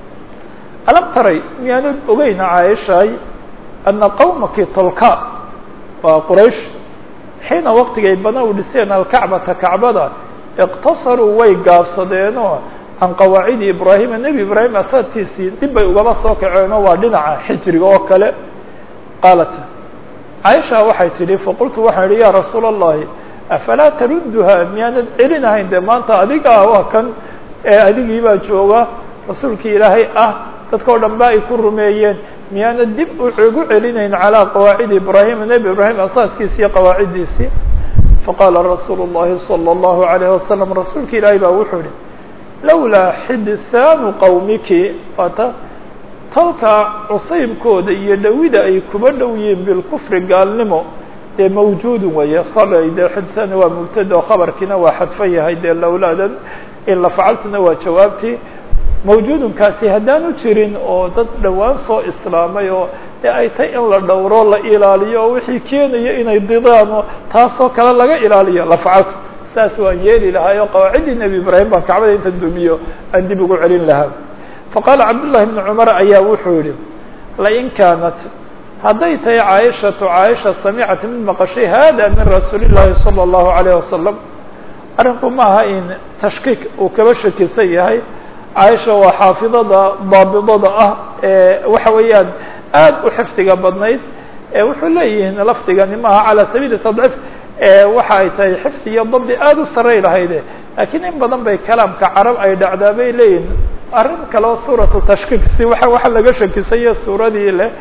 alam taray miyaanad ogeyna caaishaay ana qawmaki tolka waa quraysh xiina waqtigay bana u dhiseen alkacbata kacbada iqtasaruu way gaabsadeenoo can qawaacidi ibraahima nebi ibraahim asaadkiisii dib bay ugaba soo kaceenoo waa dhinaca xijriga oo kale qaalat caaisha waxay tidhi faqultu waxaan idhi ya rasuula اllahi afalaa tarudduha miyaanad celinahayn dee maanta adigaa waa kan ee adigii baa jooga rasuulkii ilaahay ah dadka o dhan ba ay ku rumeeyeen miyaanad dib ugu celinayn calaa qawaacidi ibraahima nebi ibraahim asaaskiisi iyo qawaaciddiisii faqaala rasuulu الlahi salى الlahu عalayه wasalam rasuulka ilaahay baa wuxuu ihi lawlaa xidithaanu qawmiki waata tolka cusaybkooda iyo dhowida ay kuba dhow yihiin bilkufri gaalnimo dee mawjuudun weeye khabay dee xidithaan waa mubtada oo khabarkiina waa xadfan yahay dee lawlaadan in la facaltuna waa jawaabtii mawjuudunkaasi haddaanu jirin oo dad dhowaan soo islaamay oo dee ay tay in la dhowro la ilaaliyo oo wixii keenaya inay didaan oo taasoo kale laga ilaaliyo la facaltu saas waan yeeli lahaay oo qawaaciddii nebi ibraahim baan kacbada inta dumiyo aan dib ugu celin lahaa faqaala cabdullahi bni cumar ayaa wuxuu yihi lain kaanat hadday tahay caaishatu caaisha samicat mid maqashay hada min rasuuli llahi salى اllahu alayh wasalam arrinku maaha in tashkiik uu kaba shakisan yahay caaisha waa xaafidada daabidada ah ee waxa weeyaan aad u xifdiga badnayd wuxuu leeyihiin lafdigani maaha calى sabiili tadciif waxa ay tahay xifdi iyo dabdi aada u saray lahayde lakiin in badan bay kalaamka carab ay dhacdaa bay leeyihin arrin kaleo suuratu tashkiik si waa waxa laga shakisanya suuradii leh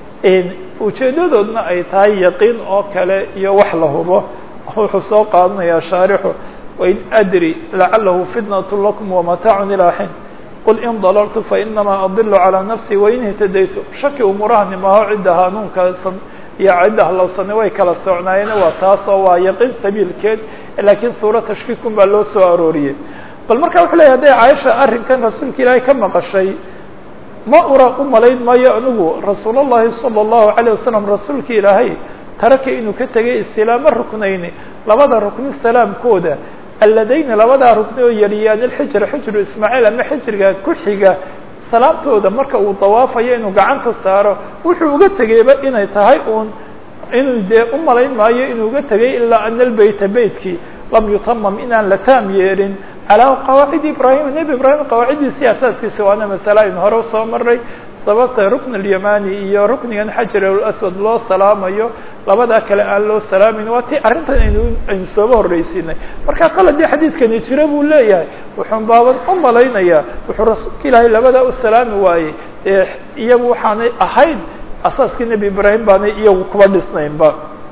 ujeedadoodna ay tahay yaqiin oo kale iyo wax la hubo wuxuu soo qaadanayaa shaarixu wain adri lacalahu fitnat lakum wamataacu ilaa xin qul in dalaltu fainamaa adilu calىa nafsi wain ihtadaytu shaki umuurahani maaho cidda hanuunkaasan iyo cidda halowsani way kala socnaayeen waa taasoo waa yaqiin sabiilkeed lakiin suuro tashkiikun baa loo soo arooriyey bal marka wuxuu leyahy hadday caaisha arrinkan rasuulka ilaahay ka maqashay ma ura u malayn maayo anigu rasuul اllahi salى الlahu عalيه wasalam rasuulka ilaahay taraka inuu ka tegay istilaamo ruknayni labada rukni salaamkooda alladayni labadaa rukni oo yariyaan ilxijra xijru ismaaciil ama xijriga ku xiga salaamtooda marka uu dawaafayo inuu gacanta saaro wuxuu uga tegeyba inay tahay uun inuu dee u malayn maayo inuu uga tegay ilaa ana albeyta beytkii lam yutamam inaan la taam yeelin calaa qawaacidi ibrahim nebi ibraahim qawaaciddiisii asaaskiisa waana masale aynu hore usoo maray sababta rukn اlyamani iyo ruknigan xajar aswad loo salaamayo labadaa kale aan loo salaamin waa ti arrintan aynu aynu sooba horreysiinay marka kal haddii xadiidkani jiro buu leeyahay wuxuun baaban u malaynayaa wuxuu rasuulka ilaahay labadaa u salaami waayey ee iyagu waxaanay ahayn asaaskii nebi ibraahim baanay iyagu kuba dhisnaynba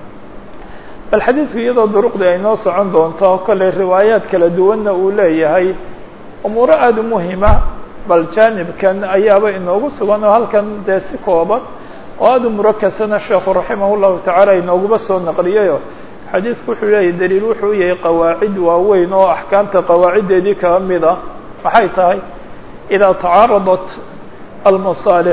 bal xadiidku iyadoo duruqdii ay noo socon doonto kolley riwaayaad kala duwanna uu leeyahay umuuro aada u muhima bal jaanibkan ayaaba inoogu sugan oo halkan dee si kooban oo aada u murakasana sheekhu raximah llahu tacaala inooguba soo naqliyayo xadiidku wuxuu leeyahy daliil wuxuu yahay qawaacid waaweyn oo axkaamta qawaaciddeedii kaga mid a maxay tahay idaa tacaaradat almasaalix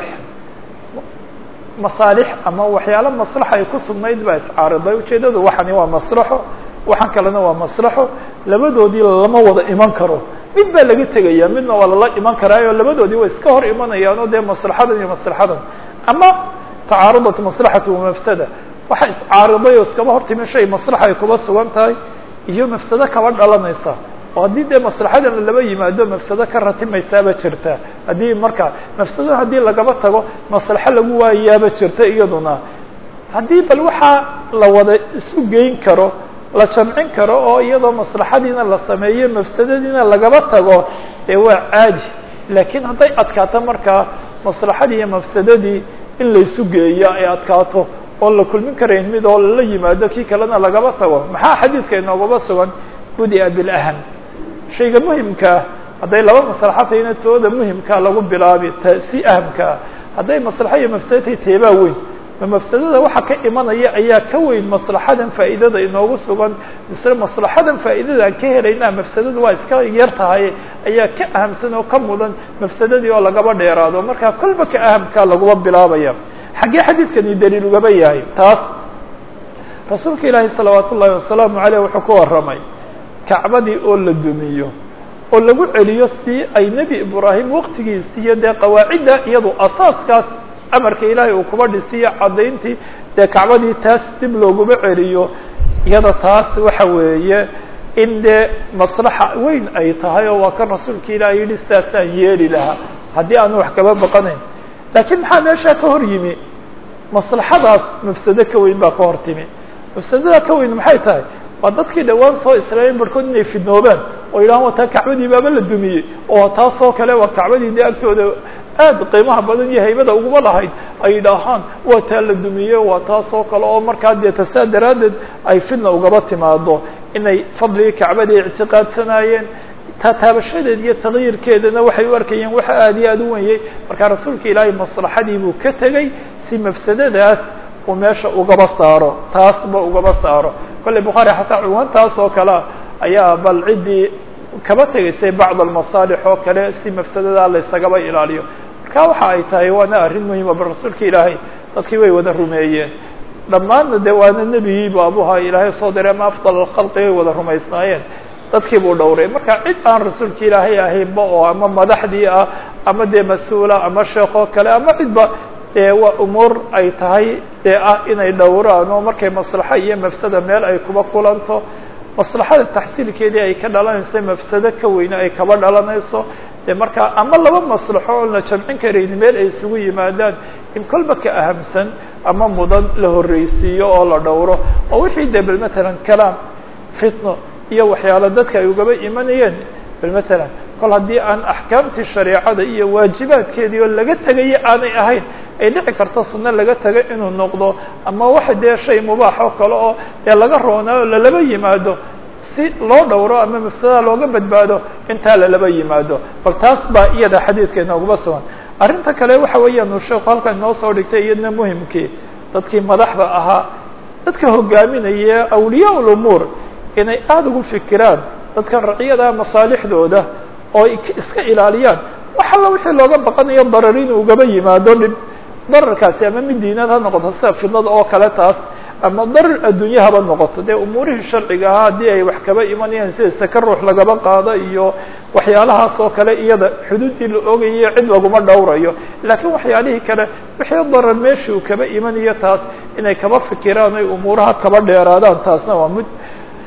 masaalix ama waxyaalo maslaxa ay ku sugnayd baa iscaariday ujeeddadu waxani waa maslaxo waxaan kalena waa maslaxo labadoodii lama wada iman karo mid baa laga tegaya midna waa lala iman karaayo labadoodii way iska hor imanayaan oo dee maslaxadan iyo maslaxadan ama tacaarudat maslaxatu wamafsada waxa iscaariday oo iskaba hortimi shay maslaxa ay kuba sugan tahay iyo mafsado kaba dhalanaysa oo haddii dee maslaxadan laba yimaado mafsado ka ratimaysaaba jirta haddii marka mafsado haddii lagaba tago maslaxo lagu waayaaba jirta iyaduna haddii bal waxaa la wada isu geyn karo la jamcin karo oo iyadoo maslaxadiina la sameeyo mafsadadiina lagaba tago dee waa caadi laakiin hadday adkaato markaa maslaxadii iyo mafsadadii in laysu geeyo ay adkaato oon la kulmin karayn mid oo lala yimaado kii kalena lagaba tago maxaa xadiidka inoogaba sugan budia bilaham shayga muhimkaa hadday laba maslaxo tahayna tooda muhimkaa lagu bilaabi t si ahamkaa hadday maslaxo iyo mafsado tahay teebaa weyn ma mafsadada waxa ka imanaya ayaa ka weyn maslaxadan faa'iidada inoogu sugan misle maslaxadan faa'iidada aan ka helaynaa mafsadadu waa iska yar tahay ayaa ka ahamsan oo ka mudan mafsadadii oo lagaba dheeraado marka kolba ka ahamkaa laguma bilaabaya xaggee xadiidkani daliil ugaba yahay taas rasuulka ilaahi salawaat ullahi wasalaamu aleyh wuxuu ku warramay kacbadii oo la dumiyo oo lagu celiyo si ay nebi ibraahim waqtigiisi iyo dee qawaacidda iyadu asaaskaas amarka ilaahay uu kuba dhisiyo caddayntii dee kacbadii taas dib looguma celiyo iyada taas waxa weeye in dee maslaxa weyn ay tahay oo waa kan rasuulka ilaahay yihi sidaasaan yeeli lahaa haddii aanu wax kaba baqanayn laakiin maxaa meeshaa ka hor yimi maslaxadaas mafsado ka weyn baa ka hor timi mafsadada ka weyn maxay tahay waa dadkii dhawaan soo islaameen barhkood inay fidnoobaan oo yidhahaan waa taa kacbadii baaba la dumiyey oo taasoo kale waa kacbadii dee agtooda aad qiimaha badan iyo haybada uguma lahayd ay yidhaahaan waa taa la dumiyey waa taasoo kale oo markaa dee tasaa daraaddeed ay fidna ugaba timaado inay fadligii kacbadii ictiqaadsanaayeen taataabashadeed iyo takyiirkeedana waxay u arkayeen waxa aad iyo aad u wenyey markaa rasuulka ilaahay maslaxadii buu ka tegey si mafsadadaas uu meesha ugaba saaro taasba ugaba saaro kolley bukhaari xataa cuwantaas oo kalea ayaa bal ciddii kaba tegaysay bacd almasaalix oo kale si mafsadadaa laysagaba ilaaliyo marka waxa ay tahay waana arrin muhima bal rasuulka ilaahay dadkii way wada rumeeyeen dhammaanna de waana nebigii baabuha ilaahay soo diray ama afdal alkhalqi way wada rumaysnaayeen dadkii buu dhowray marka cid aan rasuulka ilaahay ahaynba oo ama madaxdii ah ama dee mas-uula ama sheekh oo kale ama cidba dee waa umuur ay tahay dee ah inay dhowraan oo markay maslaxo iyo mafsada meel ay kuba kulanto maslaxada taxsiilkeedii ay ka dhalanayso mafsado ka weyne ay kaba dhalanayso dee markaa ama laba maslaxo oon la jamcin karayn meel ay isugu yimaadaan in kolba ka ahamsan ama mudan la horreysiiyo oo la dhowro oo wixii dee bal matalan kalaam fitno iyo waxyaalo dadka ay ugaba imanayeen bal matalan kol haddii aan axkaamtii shareecada iyo waajibaadkeedii oo laga tegayo aanay ahayn ay dhici karto sunno laga tego inuu noqdo ama waxa dee shay mubaax oo kale oo dee laga roonaayo lalaba yimaado si loo dhowro ama mafsadada looga badbaado intaa lalaba yimaado bal taas baa iyada xadiidka inooguma sugan arrinta kale waxa weeyaan uu sheeku halkan inoo soo dhigtay iyadna muhimkii dadkii madaxda ahaa dadka hogaaminaya awliyaa lumuur inay aada ugu fikiraan dadkan raciyada masaalixdooda oo iska ilaaliyaan wax alla wixii looga baqanayo darar inuu ugaba yimaado dhib dararkaasi ama mid diinad ha noqoto sida fidnada oo kale taas ama darar adduunye haba noqoto dee umuurihii sharciga ahaa haddii ay wax kaba imanayaan sida saka ruux lagaba qaado iyo waxyaalahaas oo kale iyada xuduuddii la ogayo cid laguma dhowrayo laakiin waxyaalihii kale wixii darar meeshii uu kaba imanayo taas inay kaba fikiraan ay umuuraha kaba dheeraadaan taasna waa mid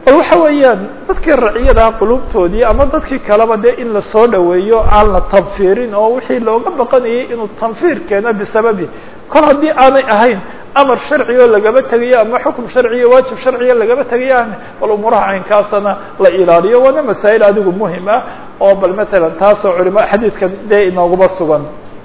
bal waxa weeyaan dadkii raciyada qulubtoodii ama dadkii kaleba dee in lasoo dhaweeyo aan la tanfiirin oo wixii looga baqanayay inuu tanfiir keeno bisababi kol haddii aanay ahayn amar sharci oo lagaba tegayo ama xukum sharciyo waajib sharciya lagaba tegayaan bal umuuraha caynkaasana la ilaaliyo waana masaa'il adigu muhim ah oo bal matalan taasoo culima xadiidkan dee inooguma sugan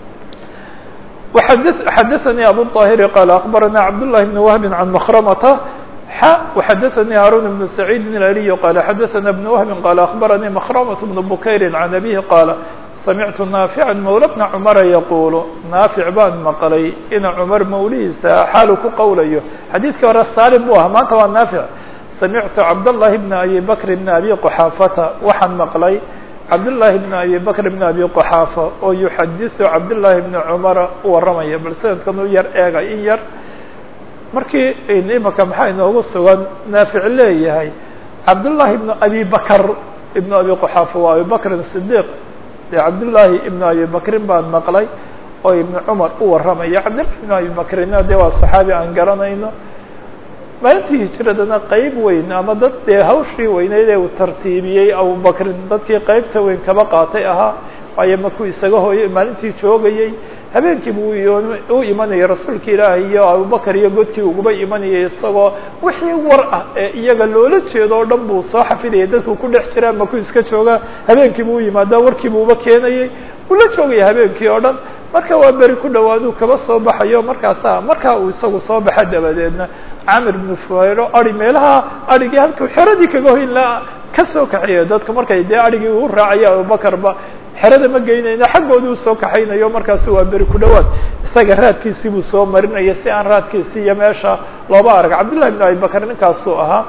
xadaثnي abu الطاhiri qال أخbarana cabdاللahi بن وهب عan مkrmta وxadaثnي هاrون بن سعيid الألي qال xadaثna بن وهب qال أخbarnي مkrmة بن بukayr عan أbيه qاaل samictu ناaفعا mawla بna cmra yaqul naafic baan maqlay ina cmar mawlihiisa xaalu ku qowlayo xadiidkii hore salim bu aha maanta waa naafic samictu cabdاللahi بn abi bkr بn abi qxaafata waxaan maqlay cabdاللahi بn abi bkr بn abi qxaafa oo yuxadiثu cabdالlahi بn cmara u waramaya bal sanadkan u yar eega in yar markii imaka maxaa inoogu sugan naafic leeyahay cabdالlahi بn abi bakr ibn abi qxaafa waa abi bakrin صdiq de cabdالlahi ibn abi bakrin baan maqlay oo ibn cmar u waramaya cabdillahi ibn abi bakrina de waa صaxaabi aan garanayno maalintii hijiradana qeyb weyn ama dad dee hawshii weyneyd ee uu tartiibiyey abubakrin dadkii qeybta weyn kaba qaatay ahaa waayo makuu isaga hooyey maalintii joogayey habeenkiibu u imanayay rasuulka ilaahi iyo abubakar iyo godkii uguba imanayay isagoo wixii war ah ee iyaga loola jeedo o dhan buu soo xafidayay dadku ku dhex jiraa makuu iska joogaa habeenkiibu u yimaada warkiibu uba keenayay uu la joogaya habeenkii oo dhan marka waa beri ku dhawaaduu kaba soo baxayo markaasa markaa uu isagu soo baxa dabadeedna camir bnu fuhayro ari meelaha arigii halkuu xeradii kaga hoyn laha ka soo kaxeeya dadka markay dee arigii uu raacaya abubakarba xerada ma geynayno xaggooda u soo kaxaynayo markaasu waa beri ku dhawaad isaga raadkiisii buu soo marinaya si aan raadkiisii iyo meesha looba arag cabdillahi bn abi bakr ninkaasuu ahaa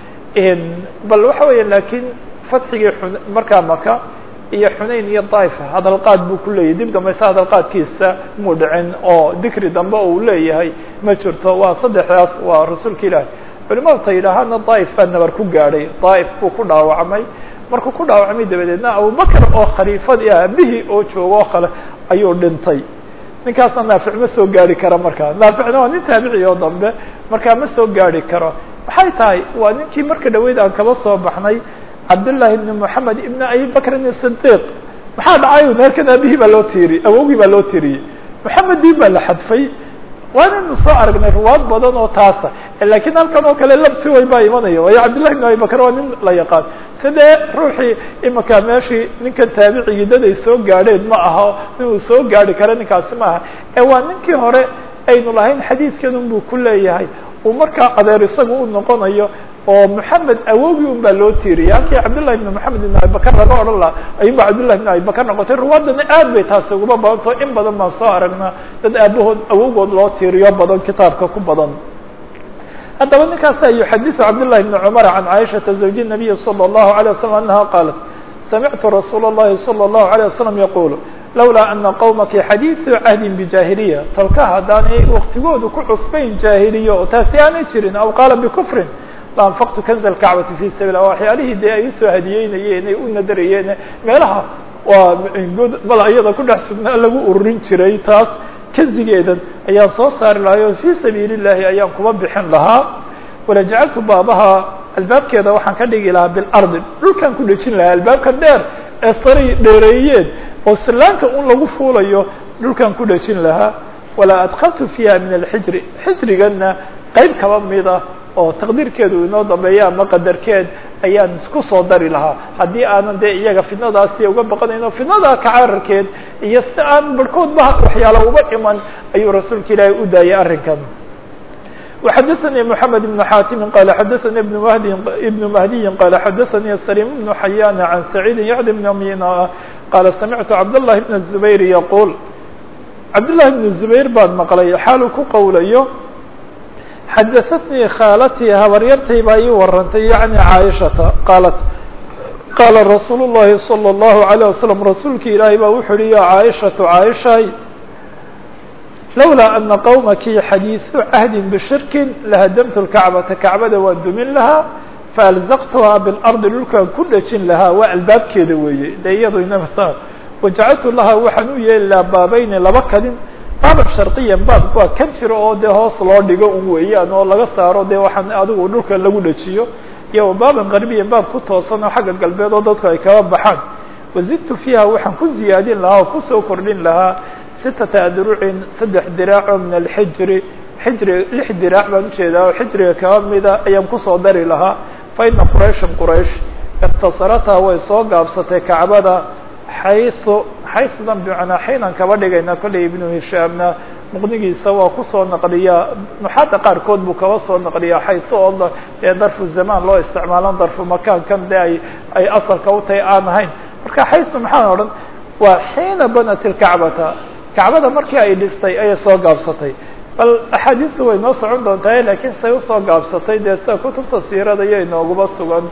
bal waxa weya laakiin fatxigii markaa maka iyo xunayn iyo daif hadalqaad buu ku leeyahy dib dambayse hadalqaadkiisa muu dhicin oo dikri dambe uu leeyahay ma jirto waa saddexdaas waa rasuulka ilaahi culimadu ta yidhaahaana daif baa nabar ku gaadhay daif buu ku dhaawacmay markuu ku dhaawacmay dabadeedna abubakr oo khaliifadii aabihii oo joogo o kale ayuu dhintay ninkaasna naafic ma soo gaari kara markaa naaficna waa nin taabici oo dambe markaa ma soo gaari karo maxay tahay waa ninkii marka dhaweyd aan kaba soo baxnay cabdالlahi بn mحamed ibn abi bakrin الصdiq maxaa dhacay meerkan aabihii baa loo tiiri awogii baa loo tiriyey mxamedii baa la xadfay waanaynu soo aragnay ruwaad badan oo taasa lakiin halkan oo kale labsi weyn baa imanaya waayo cabdillahi بn abi bakr waa nin la yaqaan sidee ruuxii imika meeshii ninkan taabicigii dad ay soo gaadheen ma aha nin uu soo gaari kara ninkaasi ma aha ee waa ninkii hore aynu lahayn xadiidkan un buu ku leeyahay uu markaa adeer isagu u noqonayo oo mحamed awogii un baa loo tiiriyay halkii cabdالlahi بn mحamed بn abi bakr laga odhan laha ayun ba cabdالlahi بn abi bakr noqotay ruwaadana aad bay taasi uguma badantao in badan baan soo aragnaa dad aabahood awogood loo tiiriyo badan kitaabka ku badan haddaba ninkaasa yuxadiثu cabdالlahi بn cmr can caiشhaةa زawji النabiyi slى الlahu عalيه وsلم anaha qaalat samictu rasuul الlahi slى الlahu عalيه وsلم yaqul lawlaa ana qowmaki xadiiثu cahdi bjahiliya talka haddaanay waktigoodu ku cusbayn jaahiliya oo taasi aanay jirin aw qaala bkfrin laanfaqtu kanza alkacbati fi sabil waxyaalihii dee ay usoo hadiyeynayeen ay u nadarayeen meelaha waa bal iyada ku dhex sugnaa lagu ururin jiray taas kanzigeedan ayaan soo saari lahay oo fii sabiili llahi ayaan kuba bixin lahaa walajacaltu baabaha albaabkeeda waxaan ka dhigi lahaa bilardi dhulkaan ku dhejin lahaa albaabka dheer ee saray dheereeyeen oo silaanka un lagu fuulayo dhulkaan ku dhejin lahaa walaa adkaltu fiiha min alxijri xijrigana qeyb kaba mida oo taqdiirkeedu inoo dambeeya ama qadarkeed ayaan isku soo dari lahaa haddii aanan dee iyaga fidnadaasi uga baqanayno fidnada kacararkeed iyo si aan barhkoodba waxyaala uba iman ayuu rasuulka ilaahay u daayay arrinkan وxadثnي محamed بن xاtimi qال xadثnي بن mhdi بن مهdiyi qال xadثnي سليم بن حyاn عan سعيid yعd بن mina qال samعtu cabdاللahi بن الزbayr yquل cabdاللahi بن الزbayr baan maqlay xaalu ku qowlayo xadaثatnii khaaltii habaryartay baa ii warantay yaعni caaishata qaalat qaala rasuul الlahi salى الlahu عalيه waslم rasuulki ilaahay baa wuxu uhi ya caaishaةu caaishay lawlaa ana qowmaki xadiiثu cahdi bishirkin lahadamtu اlkacbata kacbada waan dumin lahaa faalzaqtuhaa biاlardi dhulkaan ku dhejin lahaa waa albaabkeeda weeye de iyado inaa wajacaltu lahaa waxaan u yeeli lahaa baabayni laba kadin baaba shardiyan baabka waa kan jiro oo dee hoos loo dhigo un weeyaan oo laga saaro dee waxaan adigu dhulka lagu dhejiyo iyo wabaaban qarbiyan baab ku toosan oo xagga galbeed oo dadku ay kaba baxaan wazidtu fiiha waxaan ku ziyaadin lahaa oo kusoo kordhin lahaa sitata adrucin saddex diraaco min alxijri xijri lix diraac baan ujeedaa oo xijriga kaba mida ayaan kusoo dari lahaa fa ina qurayshan quraysh iktasarataha way soo gaabsatay kacbada xayu xayudan bimacnaa xaynan kaba dhigayna kollay ibnu hishaamna muqnigiisa waa kusoo naqliyaa nuxaada qaarkood buu kaba soo naqliyaa xayu oo ee darfu zamaan loo isticmaalan darfu makaankan de ay ay asalka u tahay aan ahayn marka xayu maxaan odhan waa xiina banat ilkacbata kacbada markii ay dhistay ayay soo gaabsatay bal axaadiistu way noo socon doontahay laakiin say usoo gaabsatay dee sida kutubta siirada iyo inooguba sugan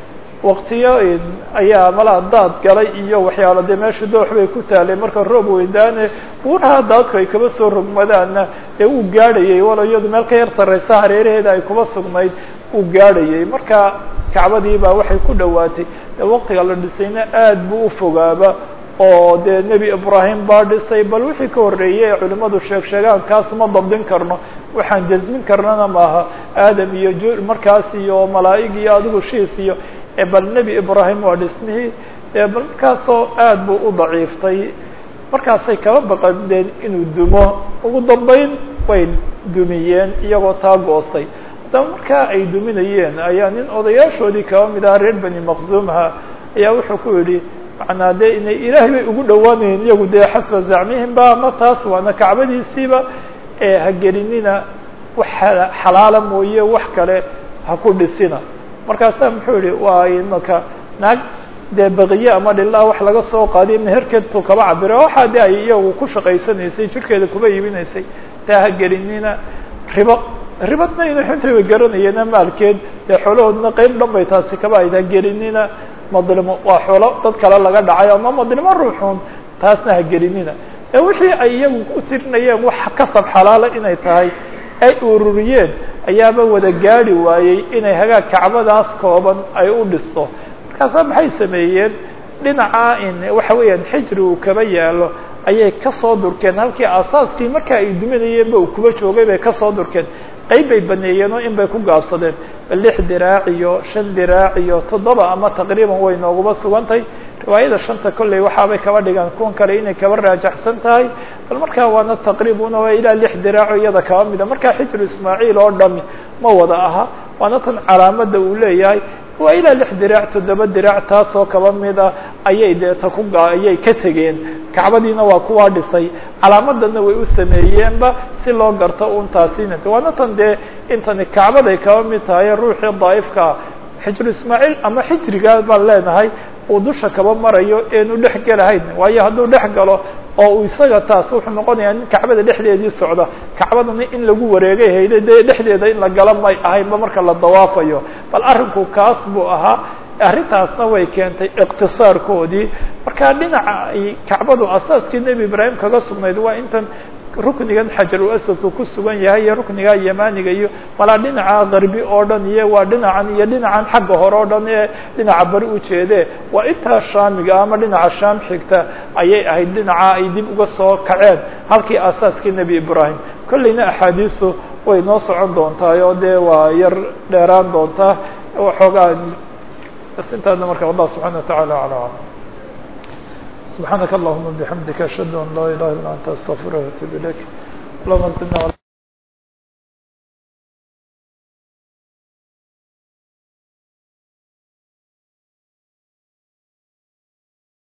waktiyo ayaa malaa daad galay iyo waxyaalo dee meesha doox bay ku taalay marka roob weydaane buuraha daadku ay kaba soo rogmadaanna ee uu gaadhayay walo iyadu meel ka yar sarraysa hareeraheeda ay kuba sugnayd uu gaadhayay marka kacbadii baa waxay ku dhowaatay dee waktiga la dhisayna aad buu u fogaaba oo dee nebi ibraahim baa dhisay bal wixii ka horreeyey ee culimmadu sheeg sheegaan kaas ma dabdin karno waxaan jasmin karnana maaha aadam iyo j markaas iyo malaa'ig iyo adigu shiis iyo bal nebi ibraahim waa dhismihii bal markaasoo aad buu u daciiftay markaasay kaba baqadeen inuu dumo ugu dambeyn way dumiyeen iyagoo taa goostay haddaba markaa ay duminayeen ayaa nin odayaashoodii kaba mid aha reer bani maqzuumha ayaa wuxuu ku yidhi macnaa dee inay ilaahay bay ugu dhowaanayeen iyagu dee xasba zacmihim ba ama taas waana kacbadiisiiba ee ha gelinina wax xalaala mooye wax kale ha ku dhisina markaasaa muxuu yihi waa imaka naag dee baqiye ama dhilaa wax laga soo qaadiy meherkeedtu kaba cabira waxaa de ay iyagu ku shaqaysanaysay jirkeeda kuba iibinaysay taa ha gelinina ribo ribadna inu xintaba garanayeena maalkeed dee xoolahoodna qeyb dhan bay taasi kaba ayd ha gelinina madlimo waa xoolo dad kale laga dhacay ama madlimo ruuxun taasna ha gelinina ee wixii ay iyagu u tirinayeen wax kasab xalaala inay tahay ay ururiyeen ayaaba wada gaadi waayey inay hagaag kacbadaas kooban ay u dhisto markaasaa maxay sameeyeen dhinaca in waxa weeyaan xijri uu kaba yaalo ayay kasoo durkeen halkii asaaskii marka ay duminayeenba uu kuba joogay bay kasoo durkeen qeyb bay baneeyeen oo in bay ku gaabsadeen lix diraac iyo shan diraac iyo toddoba ama taqriiban way nooguba sugantahay riwaayada shanta kolley waxaabay kaba dhigaan kuwan kale inay kaba raajaxsan tahay bal markaa waana taqriibuna waa ilaa lix diraaco iyada kaba mida markaa xijru ismaaciil oo dhami ma wada aha waana tan calaamada uu leeyahay waa ilaa lix diraac toddoba diraac taasoo kaba mida ayay deeta ku ayay ka tegeen kacbadiina waa kuwaa dhisay calaamadana way u sameeyeenba si loo garto un taasina waana tan dee intani kacbaday kaba mid tahay ruuxii daa'ifkaa xijru ismaaciil ama xijrigaa baan leenahay uu dusha kaba marayo eenu dhex gelahayn waayo hadduu dhex galo oo uu isaga taas wuxuu noqonayaa nin kacbada dhexdeedii socda kacbadana in lagu wareegay hayda dee dhexdeeda in la gala may ahaynba marka la dawaafayo bal arrinku kaas buu ahaa arrintaasna way keentay iqtisaarkoodii marka dhinaca ay kacbadu asaaskii nebi ibraahim kaga sugnayd waa intan ruknigan xajarul asadku ku sugan yahay iyo rukniga yamaniga iyo malaa dhinaca garbi oo dhan iyo waa dhinacan iyo dhinacan xagga hore oo dhan ee dhinaca bari ujeede waa intaa shaamiga ama dhinaca shaam xigta ayay ahayd dhinaca ay dib uga soo kaceen halkii asaaskii nebi ibraahim kolleyna axaadiistu way noo socon doontaay oo dee waa yar dheeraan doontaa waxoogaa bas intaadna marka allah subxana wataعala alى alam سبحانك اللهم وبحمدك أشهد أن لا إله إلا أنت أستغفرك وأتوب إليك اللهم زدنا